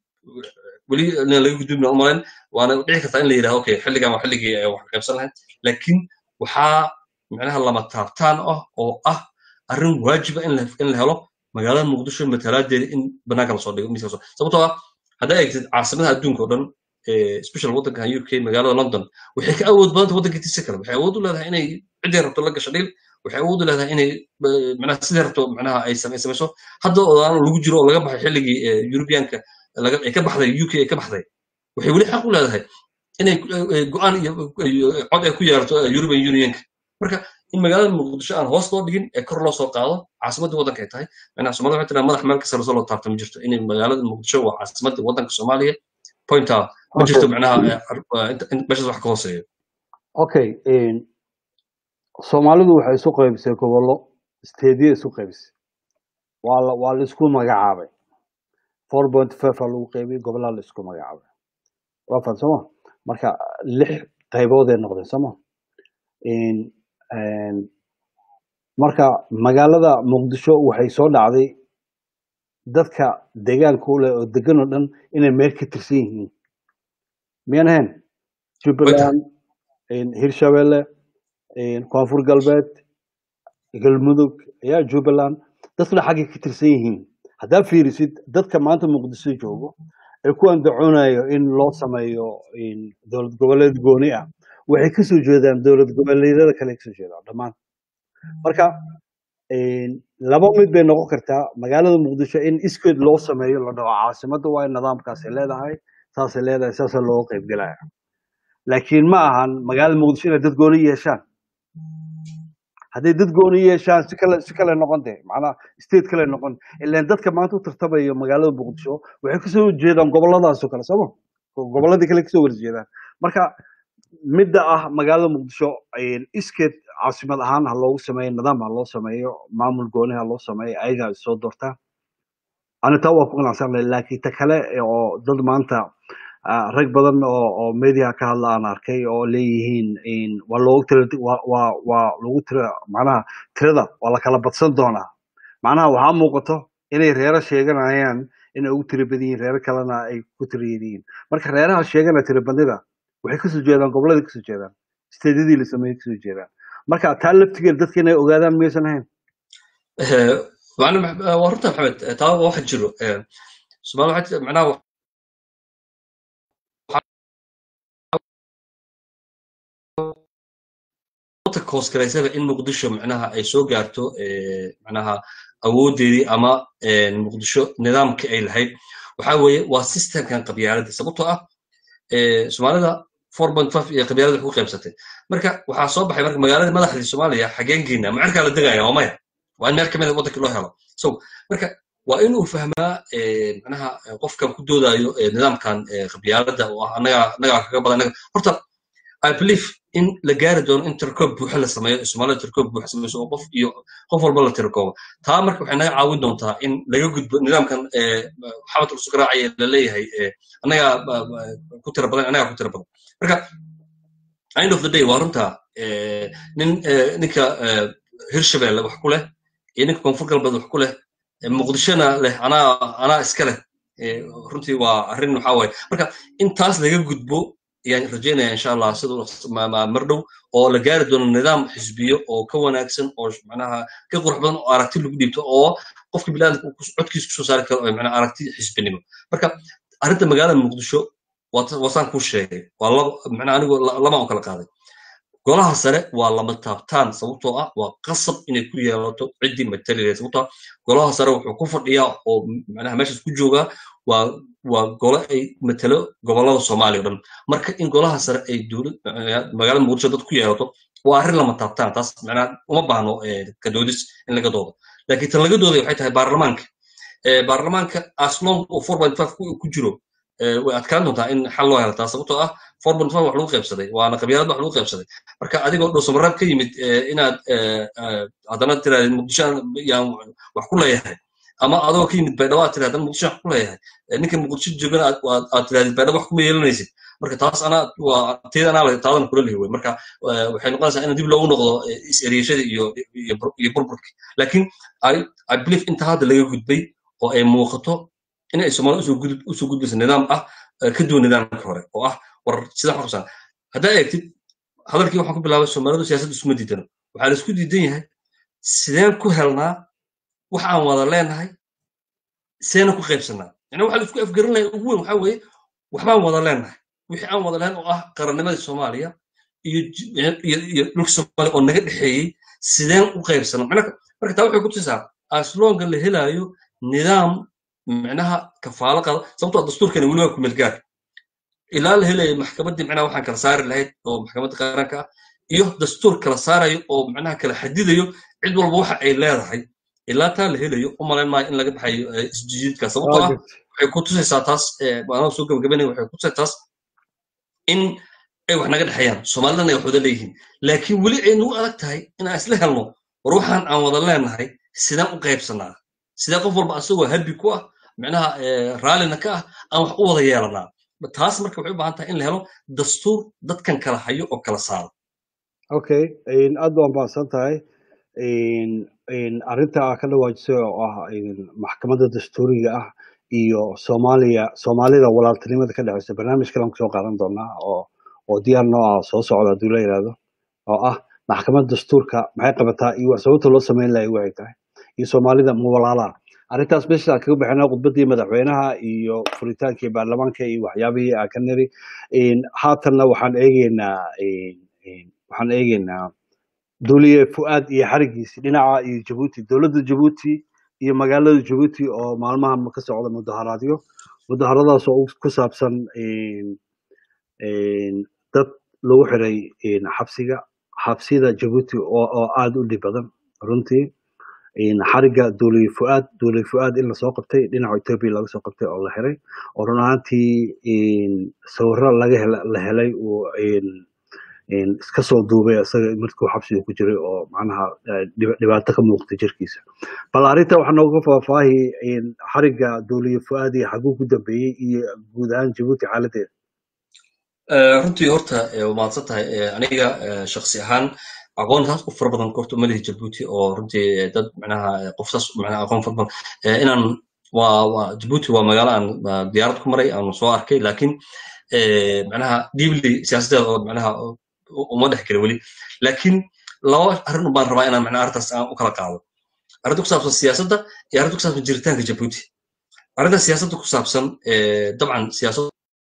weli laga gudbina umalayn waana dhici kartaa in la yidhaha okay xilligan waa xilligii wax ka qaybsan lahayd laakiin waxaa macnaha lama taabtaan ah oo ah arrin waajiba in la helo magaalada muqdisho matalaadeeda in banaanka lasoo dhigo miiska lasoo sababtoo ah haddaa eegtid caasimadaha adduunka oo dhan special waddankan uk magaalada london waxay ka awood badanta waddanka tiisa kale waxay awood u leedahay inay ciddii rabto la gasho dhil waxay awood u leedahay inay manaha sidii rabto manaha ay samayso hadda oo aan lagu jiro oo laga baxay xilligii europeanka ay ka baxday uk ay ka baxday waxay weli xaq u leedahay inay go'aan iyo cod ay ku yeerato european unionka marka in magaalada muqdisho aan hoos loo dhigin ee kor loo soo qaado caasimadda waddanka ay tahay manaha soomaalida waxay tiraa madax meel kasta lasoo loo taabta ma jirto inay magaalada muqdisho waa caasimadda waddanka soomaaliya pointa ma jirto manaha meeshaas wax ka hooseeyo okay soomaalidu waxay isu qaybisay gobollo steediya isu qaybisay waa la waa la isku magacaabay four point five aa lagu qaybiyey gobollaa la isku magacaabay waa fan sooma marka lix qaybood ay noqdeen sooma marka magaalada muqdisho waxay soo dhacday dadka deegaanka u leh oo degan oo dhan inay meel ka tirsan yihiin miyaan ahayn jubbaland hirshabelle koonfur galbeed galmudug ayaa jubbaland dadkuna xaggay ka tirsan yihiin haddaa fiirisid dadka maanta muqdisho joogo ee ku andacoonayo in loo sameeyo dowlad goboleed gooni ah waxay kasoo jeedaan dowlad goboleedyada kale kasoo jeedaan dhammaan marka laba mid bay noqon kartaa magaalada muqdisho in iskeed loo sameeyo la dhaho caasimadda waa in nidaamkaasay leedahay saasay leedahay saasaa looga qaybgelaya laakiin ma ahan magaalada muqdisho inay dad gooni yeeshaan hadday dad gooni yeeshaan si kale si kale noqon dee macnaha state kale noqon ilaan dadka maanta u tartamayo magaalada muqdisho waxay kasoo jeedaan goboladaasoo kale sooma gobolladii kale kasoo wada jeedaan marka midda ah magaalada muqdisho iskeed caasimad ahaan ha loogu sameeyo nidaam ha loo sameeyo maamul gooni ha loo sameeyo ayagaa soo doortaa ani taa waa ku qanacsanay laakiin ta kale oo dad maanta rag badan oo oo media ka hadla aan arkay oo leeyihiin waa loogu tira waa waa lagu tira macnaha tirada waa la kala badsan doonaa macnaha waxaa muuqato inay reero sheeganayaan inay ugu tira badan yihiin reero kalena ay ku tira yihiin marka reeraha sheegana tira badnida waxay kasoo jeedaan gobolladii kasoo jeedaan steedyadii la sameeyey kasoo jeedaan marka taa laftigeed dadka inay ogaadaan miyaysan ahayn waa runta maxamed taa waxa jiro somaali waxaa macnaha koosgaraysaba in muqdisho macnaha ay soo gaarto macnaha awoodeedii ama muqdisho nidaamkii ay lahayd waxa weeye waa systemkan qabyaaladda sababtoo ah soomaalida four point five iyo qabyaalada wax ku qaybsatay marka waxaa soo baxay marka magaalada madaxdii soomaaliya xageenkiina macerkaa la degaya waa maya waa in meel kamid a waddankii loo helo so marka waa inuu fahmaa macnaha qofkan ku doodayo nidaamkan qabyaaladda oo ah annaga annagaa kaga badan horta I believe in la gaari doono in tirkoob buuxa la sameeyo soomaalida tirkoob buuxa samayso oo qof iyo qof walba la tirkoobo taa marka waxay naga caawin doontaa in laga gudbo nidaamkan xabad cusub garaacaya la leeyahay annagaa ku tira badan annagaa ku tira badan marka end of the day waa runta nin ninka hirshabelle wax ku leh iyo ninka koonfur galbeed wax ku leh muqdishona leh anaa anaa iska leh runtii waa arrin waxaa waaye marka in taas laga gudbo ayaan rajaynaya insha allah siduu mar dhow oo la gaari doono nidaam xisbiyo oo ka wanaagsan oo macnaha ka qurux badan oo aragti lagu dhiibto oo qofka bilaadanka codkiisa kusoo saari karo macnaha aragti xisbinimo marka arrinta magaalada muqdisho wasaan kuu sheegay waa laba macnaha anigu lama on kala qaaday golaha sare waa lama taabtaan sababtoo ah waa qasab inay ku yeelato ciddii matalileed sababtoo ah golaha sare wuxuu ku fadhiyaa oo macnaha meeshaas ku joogaa waa waa gole ay matalo gobollada soomaaliya o dhan marka in golaha sare ay dowlad magaalada muqdisho dad ku yeelato waa arrin lama taabtaan taas macnaha uma baahno kadoodis in laga doodo laakiin tan laga dooday waxay tahay baarlamaanka baarlamaanka aslong oo four point five ku jiro way adkaan doontaa in xal loo helo taa sababtoo ah four point five wax lagu qaybsaday waana qabyaalad wax lagu qaybsaday marka adigoo dhowsamaraab ka yimid inaad haddana tiraahda muqdisho yaan wax ku leeyahay ama adoo ka yimid baydhabo aad tiraahda muqdisho wax ku leeyahay ninka muqdisho joogana aad tirahdid baydhabo wax kuma yeelanaysid marka taas anaa waa teeda anaa taadan kula lihi wey marka waxay noqonaysaa in dib loogu noqdo is-eriyashadii iyo iyo burburkii laakiin i believe inta hadda laga gudbay oo ay muuqato in ay soomaalida usoo gudbayso nidaam ah ka duwan nidaamka hore oo ah war sida xorsan haddaa eegtid hadalkii waxaan ku bilaabay soomaalidu siyaasadda isuma diidano waxaa la isku diidan yahay sideen ku helnaa wax aan wada leenahay seena ku qaybsanaa yani waxaa la isku afgarinaya ugu weyn waxaa weeye waxbaan wada leenahay wixii aan wada lahayn oo ah qarannimadii soomaaliya iyo iyo dhulka soomaaliya oo naga dhexeeyey sideen u qaybsana marka taa waxay ku tusaa asloonka la helaayo nidaam micnaha kafaalo qada sababtoo dastuurkani weli waa kumeel gaar ilaa la helayo maxkamaddii micnaha waxaan kala saari lahayd oo maxkamadda qaranka ah iyo dastuur kala saarayo oo micnaha kala xadidayo cid walba waxa ay leedahay ilaa taa la helayo u malayn maayo in laga baxayo isjiidka sababtoo ah waxay ku tusaysaa taas anaa soo gabagabanaya waxay ku tusaysaa taas in ay wax naga dhexeeyaan soomaalidana ay wax wada leeyihiin laakiin weli ay nagu adag tahay inaan isla helno war waxaan aan wada leenahay sidaan u qaybsanaa sidee qof walba asagoo habi ku ah micnaha raallina ka ah aan wax u wada yeelanaa taas marka waxay u baahan tahay in la helo dastuur dadkan kala hayo oo kala saaro okay aad baan baahsan tahay arrinta aa ka dhawaajisay oo ah maxkamadda dastuuriga ah iyo soomaaliya soomaalida walaaltinimada ka dhexeysa barnaamij kalan kusoo qaadan doonaa oo oo diyaar noo ah soo socda hadduu la yidhaahdo oo ah maxkamadda dastuurka maxay qabataa iyo wax sababta loo samayn lahay waxay tahay iyo soomaalida muwalaalaa arrintaas meesha kaga bixinaa khudbaddii madaxweynaha iyo furitaankii baarlamaanka iyo waxyaabihii aa ka niri haatanna waxaan eegeynaa waxaan eegeynaa duuliye fu'aad iyo xarigiisi dhinaca iyo jabuuti dowladda jabuuti iyo magaalada jabuuti oo maalmahan ka socda mudaharaadyo mudaharadaas oo ku saabsan dad lagu xiray xabsiga xabsida jabuuti oo aada u dhib badan runtii xariga duuliye fu'aad duuliye fu'aad in lasoo qabtay dhinaca etoobiya laga soo qabtay oo la xiray oo run ahaantii sawiro laga la helay uu iska soo duubay isaga markuu xabsiga ku jiray oo macnaha dhibaato ka muuqtay jirkiisa bal arrinta waxaa nooga faahfaahi xariga duuliye fu'aad iyo xaguu ku dambeeyey iyo guud ahaan jabuuti xaaladeeda runtii horta waa mahadsan tahay aniga shaksi ahaan aqoon taas u fara badan horta uma lihi jabuuti oo runtii dad micnaha qof saas micnaha aqoon fara badan inaan waa waa jabuuti waa magaalo aan diyaarad ku maray aan soo arkay laakiin micnaha deeply siyaasadeeda oo micnaha uma dhex gelin weli laakiin laba arrin baan rabaa inaan micnaha arrintaas aan u kala qaado arrinta ku saabsan siyaasadda iyo arrinta ku saabsan jiritaanka jabuuti arrinta siyaasadda ku saabsan dabcan siyaasad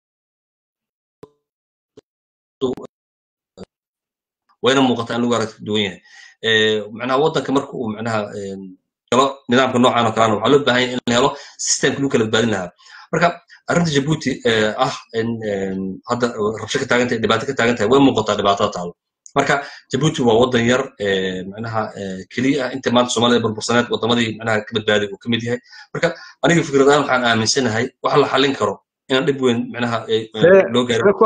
wayna muuqataa in lagu aragti duwan yahay macnaha waddanka marka uu macnaha galo nidaamka noocan oo kalena waxaa loo baahan yahay in la helo systemka lagu kala badbaadin lahaa marka arrinta jabuuti ah in hadda rabsho ka taagan tahay dhibaato ka taagan tahay way muuqataa dhibaatada taalo marka jabuuti waa waddan yar macnaha keliya ah inta maanta soomaalida burbursaneed waddamadii macnaha ka badbaaday uu ka mid yahay marka aniga fikrad ahaan waxaan aaminsanahay wax la xallin karo inaan dhib weyn macnaha loo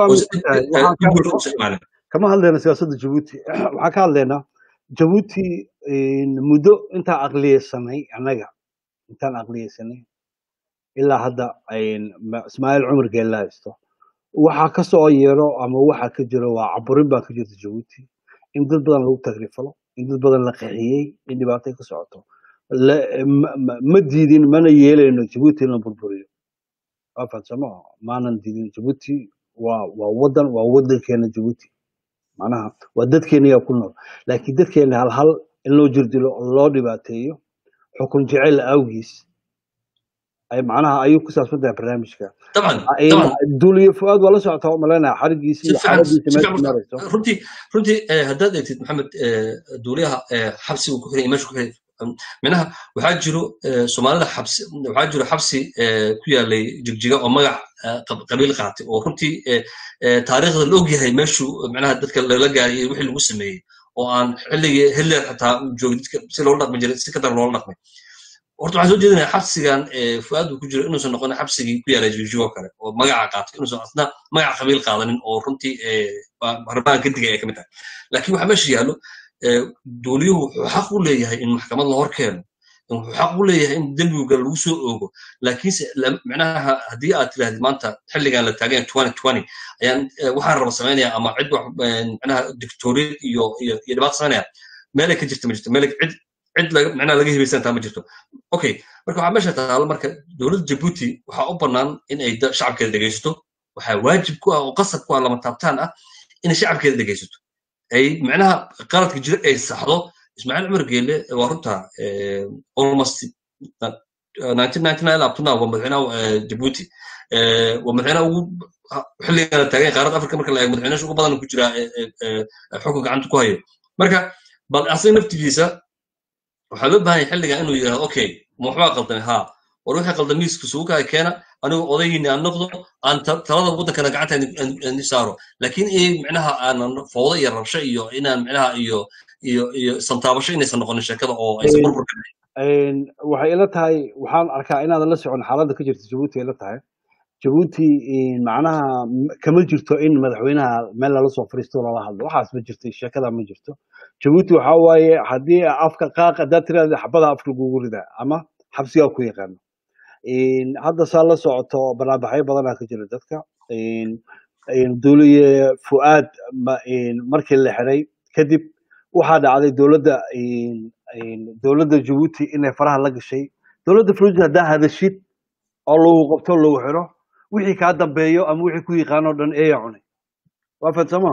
gaaro kama hadlayna siyaasadda jabuuti waxaan ka hadlaynaa jabuuti muddo intaan aqliyeysanay annaga intaan aqliyeysanay ilaa hadda ismaaciil cumar geella haysto waxaa ka soo yeero ama waxa ka jiro waa caburin baa ka jirta jabuuti in dad badan lagu tagrifalo in dad badan la qaxiyey in dhibaatay ka socoto ma diidin mana yeelayno jabuuti in la burburiyo waa fahansamo maanan diidin jabuuti waa waa waddan waa waddankeena jabuuti macnaha waa dadkeena yaa ku nool laakiin dadkeena hal hal in loo jirdilo oo loo dhibaateeyo xukun jecel awgiis ay macnaha ayuu ku saabsan tahay barnaamijka duuliye fuaad waa la socotaa u malaynaya xarigiisi iyo xaaladiisa meesha marayso runtii runtii haddaad eegtid maxamed duuliyaha xabsiga ku xiray meesha ku xiray minaha waxaa jiro soomaalida xabsi waxaa jiro xabsi ku yaalay jigjiga oo magac qabiil qaatay oo runtii taariikhda la ogyahay meeshuu micnaha dadka lala gaariyay wixii lagu sameeyey oo aan xilligii hitler xataa uu joogay dadka si loola dhaqmi jiray si ka dar loola dhaqmay horta waxaan soo jeedinaya xabsigan fuaad uu ku jiro inuusan noqon xabsigii ku yaalay jigjigo kale oo magaca qaatay inuusan asna magaca qabiil qaadanin oo runtii arrimahan ka digay ay ka mid tahay laakiin waxaa meesha yaallo duuliyuhu wuxuu xaq u leeyahay in maxkamad la hor keeno wuxuu xaq u leeyahay in dembiga lagu soo oogo laakiinse micnaha haddii aad tirahdid maanta xilligan la taagan twenty twenty ayaan waxaan raba samaynaya ama cid wax micnaha dictoriyad iyo iyo iyo dhibaato samaynaya meelay ka jirta ma jirto meel cid cid laga micnaha laga hibaysantaa ma jirto okay marka waxaa meesha taalo marka dowladda jabuuti waxaa u bannaan in ay shacabkeeda dhegaysato waxaa waajib ku ah oo qasab ku ah lama taabtaan ah inay shacabkeeda dhegaysato ay micnaha qaladka jira ay saxdo ismaaciil cumar geele waa runta almost abtuna waa madaxweynaha jabuuti waa madaxweynaha ugu xilligan taagan qaaradda afrika marka la eego madaxweynaha ugu badan ku jira xukun gacanta ku hayo marka bal asaga naftigiisa waxaa loo baahan yahay xilligan inuu yidhahdo okay ma waxbaa qaldamay haa war wixii qaldam miiska sugu kaa keena anigu odaygiini aan noqdo aan talada waddankana gacanta saaro laakiin in micnaha aanan fowdo iyo rabsho iyo inaan micnaha iyo iyo iyo santaabasho inaysan noqonin sheekada oo aysan burbur ka waxay ila tahay waxaan arkaa inaadan la socon xaaladda ka jirta jabuuti ila tahay jabuuti macnaha kama jirto in madaxweynaha meel lala soo fariisto lala hadlo waxaas ma jirto sheekada ma jirto jabuuti waxa waaye haddii afka qaaq haddaad tiraahda xabada afka lagugu ridaa ama xabsigaa ku yaqaano hadda saa la socoto barnaamijyo badanaa ka jira dadka dowliye fu'aad markii la xiray kadib waxaa dhacday dowladda dowladda jabuuti inay faraha la gashay dowladda fluji haddaa hadashid oo lagu qabto lagu xiro wixii kaa dambeeyo ama wixii ku yaqaano dhan eeya cunay waa fahansama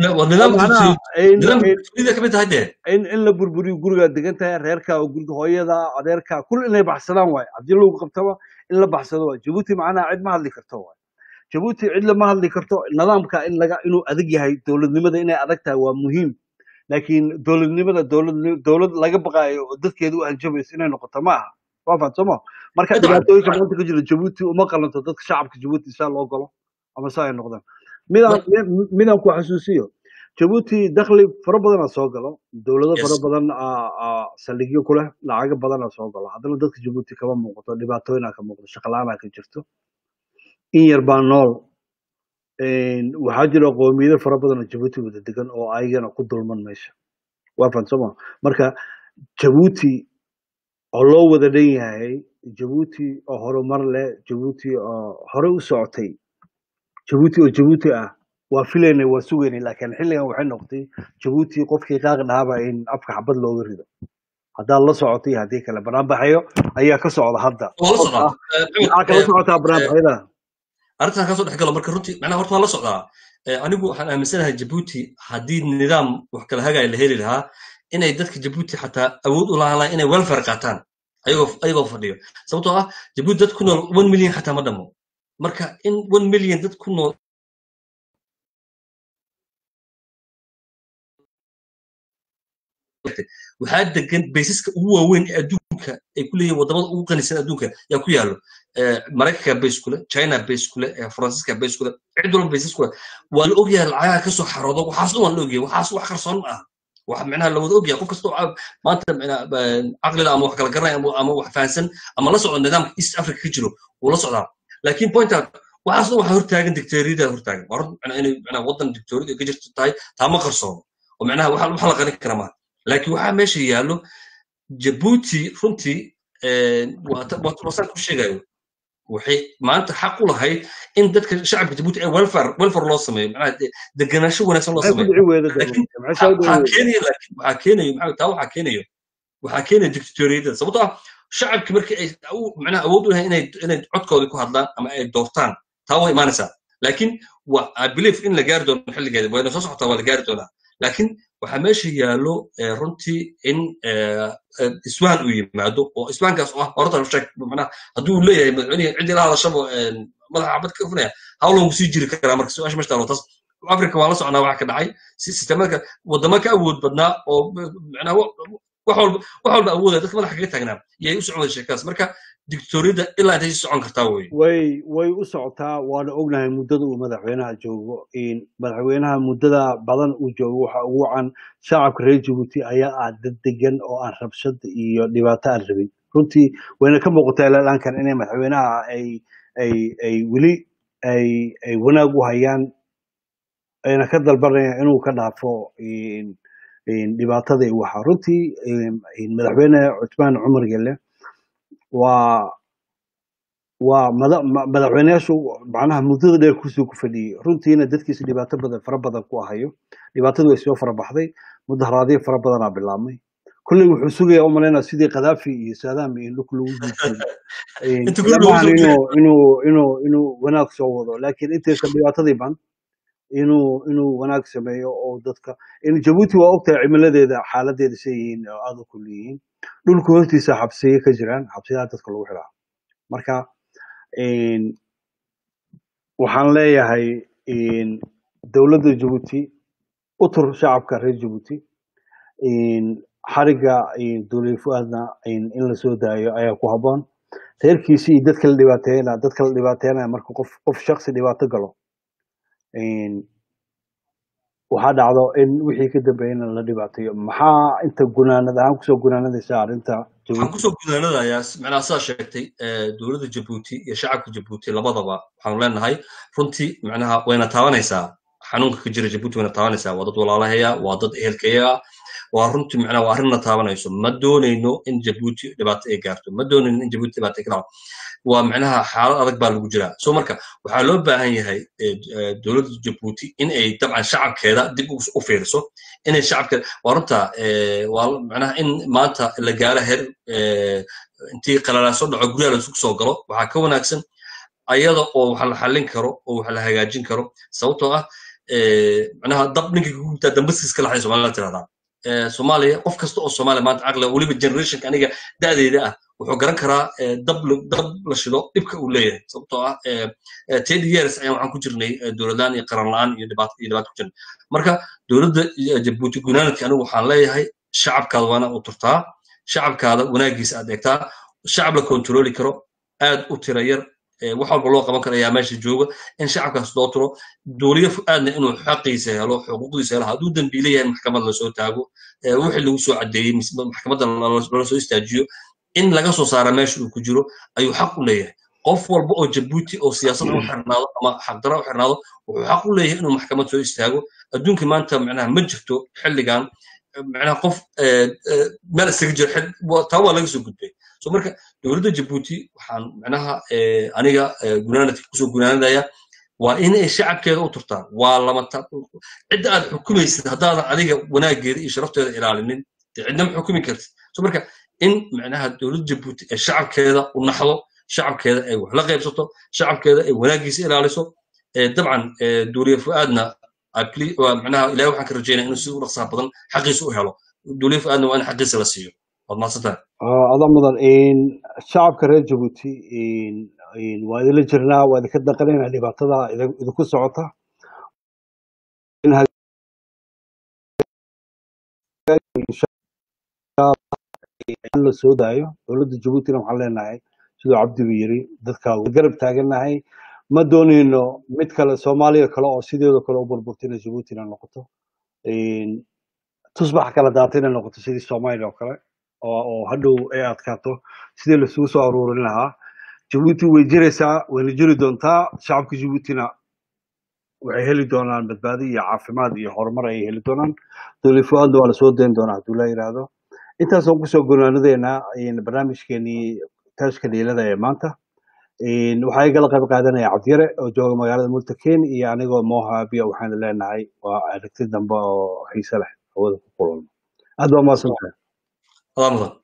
in la burburiyo gurigaa degan tahay reerka oo guriga hooyada adeerka kul inay baxsadaan waay haddii lagu qabtaba in la baxsado waay jabuuti macnaha cid ma hadli karto waay jabuuti cid lama hadli karto nidaamka in laga inuu adag yahay dowladnimada inay adag tahay waa muhiim laakiin dowladnimada dowlad dowlad laga baqaayo oo dadkeedu u hanjabayso inay noqoto ma aha waa fahansamo marka dhibaatooyinka maanta ka jira jabuuti uma qalanto dadka shacabka jabuuti saa loo galo ama saa ay noqdaan midaan midaan ku xasuusiyo jabuuti dakhli fara badanaa soo galo dowlado fara badan saldhigyo ku leh lacago badanaa soo galo haddana dadka jabuuti kama muuqato dhibaatooyinaa ka muuqdo shaqalaanaa ka jirto in yar baa nool waxaa jira qoomiyado fara badan oo jabuuti wada degan oo ayagana ku dulman meesha waa fahansama marka jabuuti oo loo wada dhan yahay jabuuti oo horumar leh jabuuti oo hore u socotay jabuuti oo jabuuti ah waa filaynay waa sugaynay laakiin xilligan waxay noqotay jabuuti qofkii qaaq dhaaba in afka xabad looga rido haddaad la socotay haddii kale banaanbaxayo ayaa ka socda hadda maxaa kala socotaa banaanbaxyada arrintan kasoo dhex galo marka runtii macnaha horta waan la socdaa anigu waxaan aaminsanahay jabuuti haddii nidaam wax kala hagaya la heli lahaa inay dadka jabuuti xataa awood u lahaan lahaa inay welfare qaataan ayagoo ayagoo fadhiyo sababtoo ah jabuuti dad ku nool one million xataa ma dhamo marka in one million dad ku nool waxaa degan baysaska ugu waaweyn ee adduunka ay ku leeyihin wadamada ugu qanisan adduunka yaa ku yaallo maraykanka bays kule china bays kule faransiiska bays kule cid walba baysas kule waa la ogyahay lacagaha kasoo xaroodo waxaas dhan waa la ogyahay waxaas wax qarsoon ma aha wax micnaha la wada ogyahay qof kastoo maanta caqlida ama wax kala garanaya ama wax fahansan ama la socdo nidaamka east africa ka jiro wuu la socdaa laakiin pointa waxaas dhan waxaa hortaagan dictatoriyada hortaagan waa run inay micnaha waddan dictatoriyada ka jirto tahay taa ma qarsoono oo micnaha waxa la qarin kara maaha laakiin waxaa meesha yaallo jabuuti runtii wasaan ku sheegayo waxay maanta xaq u lahayd in dadka shacabka jabuuti ee welfare welfare loo sameeyo macnaha deganaansho wanaagsan loo sameeyo laakiin waxaa keenayo laakiin waxaa keenayo maxaa taa waxaa keenayo waxaa keenaya dictatoriyadda sababtoo ah shacabki markii ay macnaha awood u lahayn inay inay codkoodii ku hadlaan ama ay doortaan taa waa imaanaysaa laakiin wa i believe in la gaari doono xilligeeda wayna soo socotaa waa la gaari doonaa laakiin waxaa meesha yaallo runtii in iswaan uu yimaado oo iswaankaas oo ah horta sheeg macnaha hadduu leeyahay madaxweynihi ciddii la hadashaba madaxa xabad ka funaya hawlan ku sii jiri karaa marka su-aasha meesha taalo taas africa waan la socnaa waxa ka dhacay sisteemada wadamo ka awood badnaa oo macnaha wax walba wax walba awoodaya dadka madaxa kaga taagnaa iyay u socon sheekadaas marka dictatoriyadda ilaa intay sii socon kartaa wey way way u socotaa waana ognahay muddada uu madaxweynaha joogo madaxweynaha muddada badan uu joogo waxa ugu wacan shacabka reer jabuuti ayaa ah dad degan oo aan rabshad iyo dhibaato aan rabin runtii wayna ka muuqataa ilaalankan inay madaxweynaha ay ay ay weli ay ay wanaag u hayaan ayna ka dalbanayaan inuu ka dhaafo dhibaatada waxa runtii madaxweyne cusmaan cumar gelle waa waa madaxweyneyaashu macnaha muddada dheer kusoo ku fadhiyey runtiina dadkiisa dhibaato badan fara badan ku ahayo dhibaatadu way soo fara baxday mudaharaadyo fara badanaa bilaabmay kolley wuxuu sugayaa umalaynaa sidii kadaafi iyo saadaam iyo dhulka lagu jiijiyo inuu inuu inuu wanaag soo wado laakiin intaysan dhibaatadii ban inuu inuu wanaag sameeyo oo dadka jabuuti waa ogtahay cimiladeeda xaaladeeda say yihiin oo aada u kulliyihiin dhulka hoostiisa xabsiye ka jiraan xabsiyaha dadka lagu xidhaa marka waxaan leeyahay dowladda jabuuti utur shacabka reer jabuuti xariga dowlad fu-aadna in lasoo daayo ayaa ku habboon reerkiisi iyo dadka la dhibaateeyana dadka la dhibaateynaya marka qof qof shaksi dhibaato galo waxaa dhacdo in wixii ka dambeeyana la dhibaateeyo maxaa inta gunaanad ahaan kusoo gunaanadaysa arrinta waxaan kusoo gunaanadayaa macnaha sidaa sheegtay dowladda jabuuti iyo shacabka jabuuti labadaba waxaanu leenahay runtii macnaha wayna taabanaysaa xanuunka ka jira jabuuti wayna taabanaysaa waa dad walaalahaya waa dad ehelkayaga waa runtii macnaha waa arrinna taabanayso ma doonayno in jabuuti dhibaato ay gaarto ma doonayno in jabuuti dhibaato ay ka dhacdo waa macnaha xaalad adag baa lagu jiraa so marka waxaa loo baahan yahay dowladda jabuuti in ay dabcan shacabkeeda dib u fiiriso inay shacabkeeda waa runta waa macnaha in maanta la gaaro heer intii qalalaaso dhaco guryaha laisugu soo galo waxaa ka wanaagsan ayada oo wax la xallin karo oo wax la hagaajin karo sababtoo ah macnaha dab ninka kugubtaa dambaskiis ka laxay somalida tirahdaa soomaaliya qof kasta oo soomaaliya maanta caqliga weliba generationka aniga da'deyda ah wuxuu garan karaa dab dab la shido dhibka uu leeyahay sababtoo ah ten years ayaan waxaan ku jirnay dowladlaan iyo qaran la'aan iyo dhibaato iyo dhibaato ku jirnay marka dowladda jabuuti gunaanadki anigu waxaan leeyahay shacabkaada waana u turtaa shacabkaada wanaagiisa aad eegtaa shacab la kontroli karo aad u tira yar wax walba loo qaban karo ayaa meesha jooga in shacabkaas loo turo duuliyo fu-aadna inuu xaqiisa helo xuquuqdiisa helo hadduu dembiile yahay maxkamad lasoo taago wixii lagu soo caddeeyey maxkamadda lala soo istaajiyo in laga soo saara meesha uu ku jiro ayuu xaq u leeyahay qof walba oo jabuuti oo siyaasadda u xirnaado ama xaqdara u xirnaado wuxuu xaq u leeyahay inuu maxkamad soo istaago adduunka maanta macnaha ma jirto xilligan macnaha qof meel isaga jiro taa waa laga soo gudbay so marka dowladda jabuuti waxaan macnaha aniga gunaanadka kusoo gunaanadaya waa in ay shacabkeeda u turtaan waa lama cidda aad xukumaysid haddaadan adiga wanaageeda iyo sharafteeda ilaalinin dee cidna ma xukumi kartid so marka in macnaha dowladda jabuuti ee shacabkeeda u naxdo shacabkeeda ay wax la qaybsato shacabkeeda ay wanaagiisa ilaaliso dabcan duuliya fu-aadna macnaha ilahay waxaan ka rajaynaya inuu si u dhaqsaha badan xaqiisa u helo duuliya fu-aadna waa in xaqiisa la siiyo waad mahadsantahay ada mudan shacabka reer jabuuti waa idinla jirnaa waa idinka daqanayna dhibaatada idinku socota la soo daayo dowladda jabuutina waxaan leenahay siduu cabdigu yiri dadka garab taagannahay ma doonayno mid kale soomaaliya kale oo sideedo kale u burburtina jabuutina noqoto tusbax kala daata inay noqoto sidii soomaaliya oo kale oo hadhow ay adkaato sidii laisugu soo aruurin lahaa jabuuti way jiraysaa wayna jiri doontaa shacabka jabuutina waxay heli doonaan badbaadi iyo caafimaad iyo horumar ayay heli doonaan dowlad fu-aadna waa lasoo dayn doonaa hadduu la yidhaahdo intaasoo kusoo gonaanadeena barnaamijkeenii taashka dhiilada ee maanta waxaa igala qayb qaadanaya cabdiyare oo jooga magaalada multaken iyo anigoo moha abiya waxaanu leenahay waa aragti dambe oo xiise leh hawada ku kulano aad baa mahadsantahay adaa mudan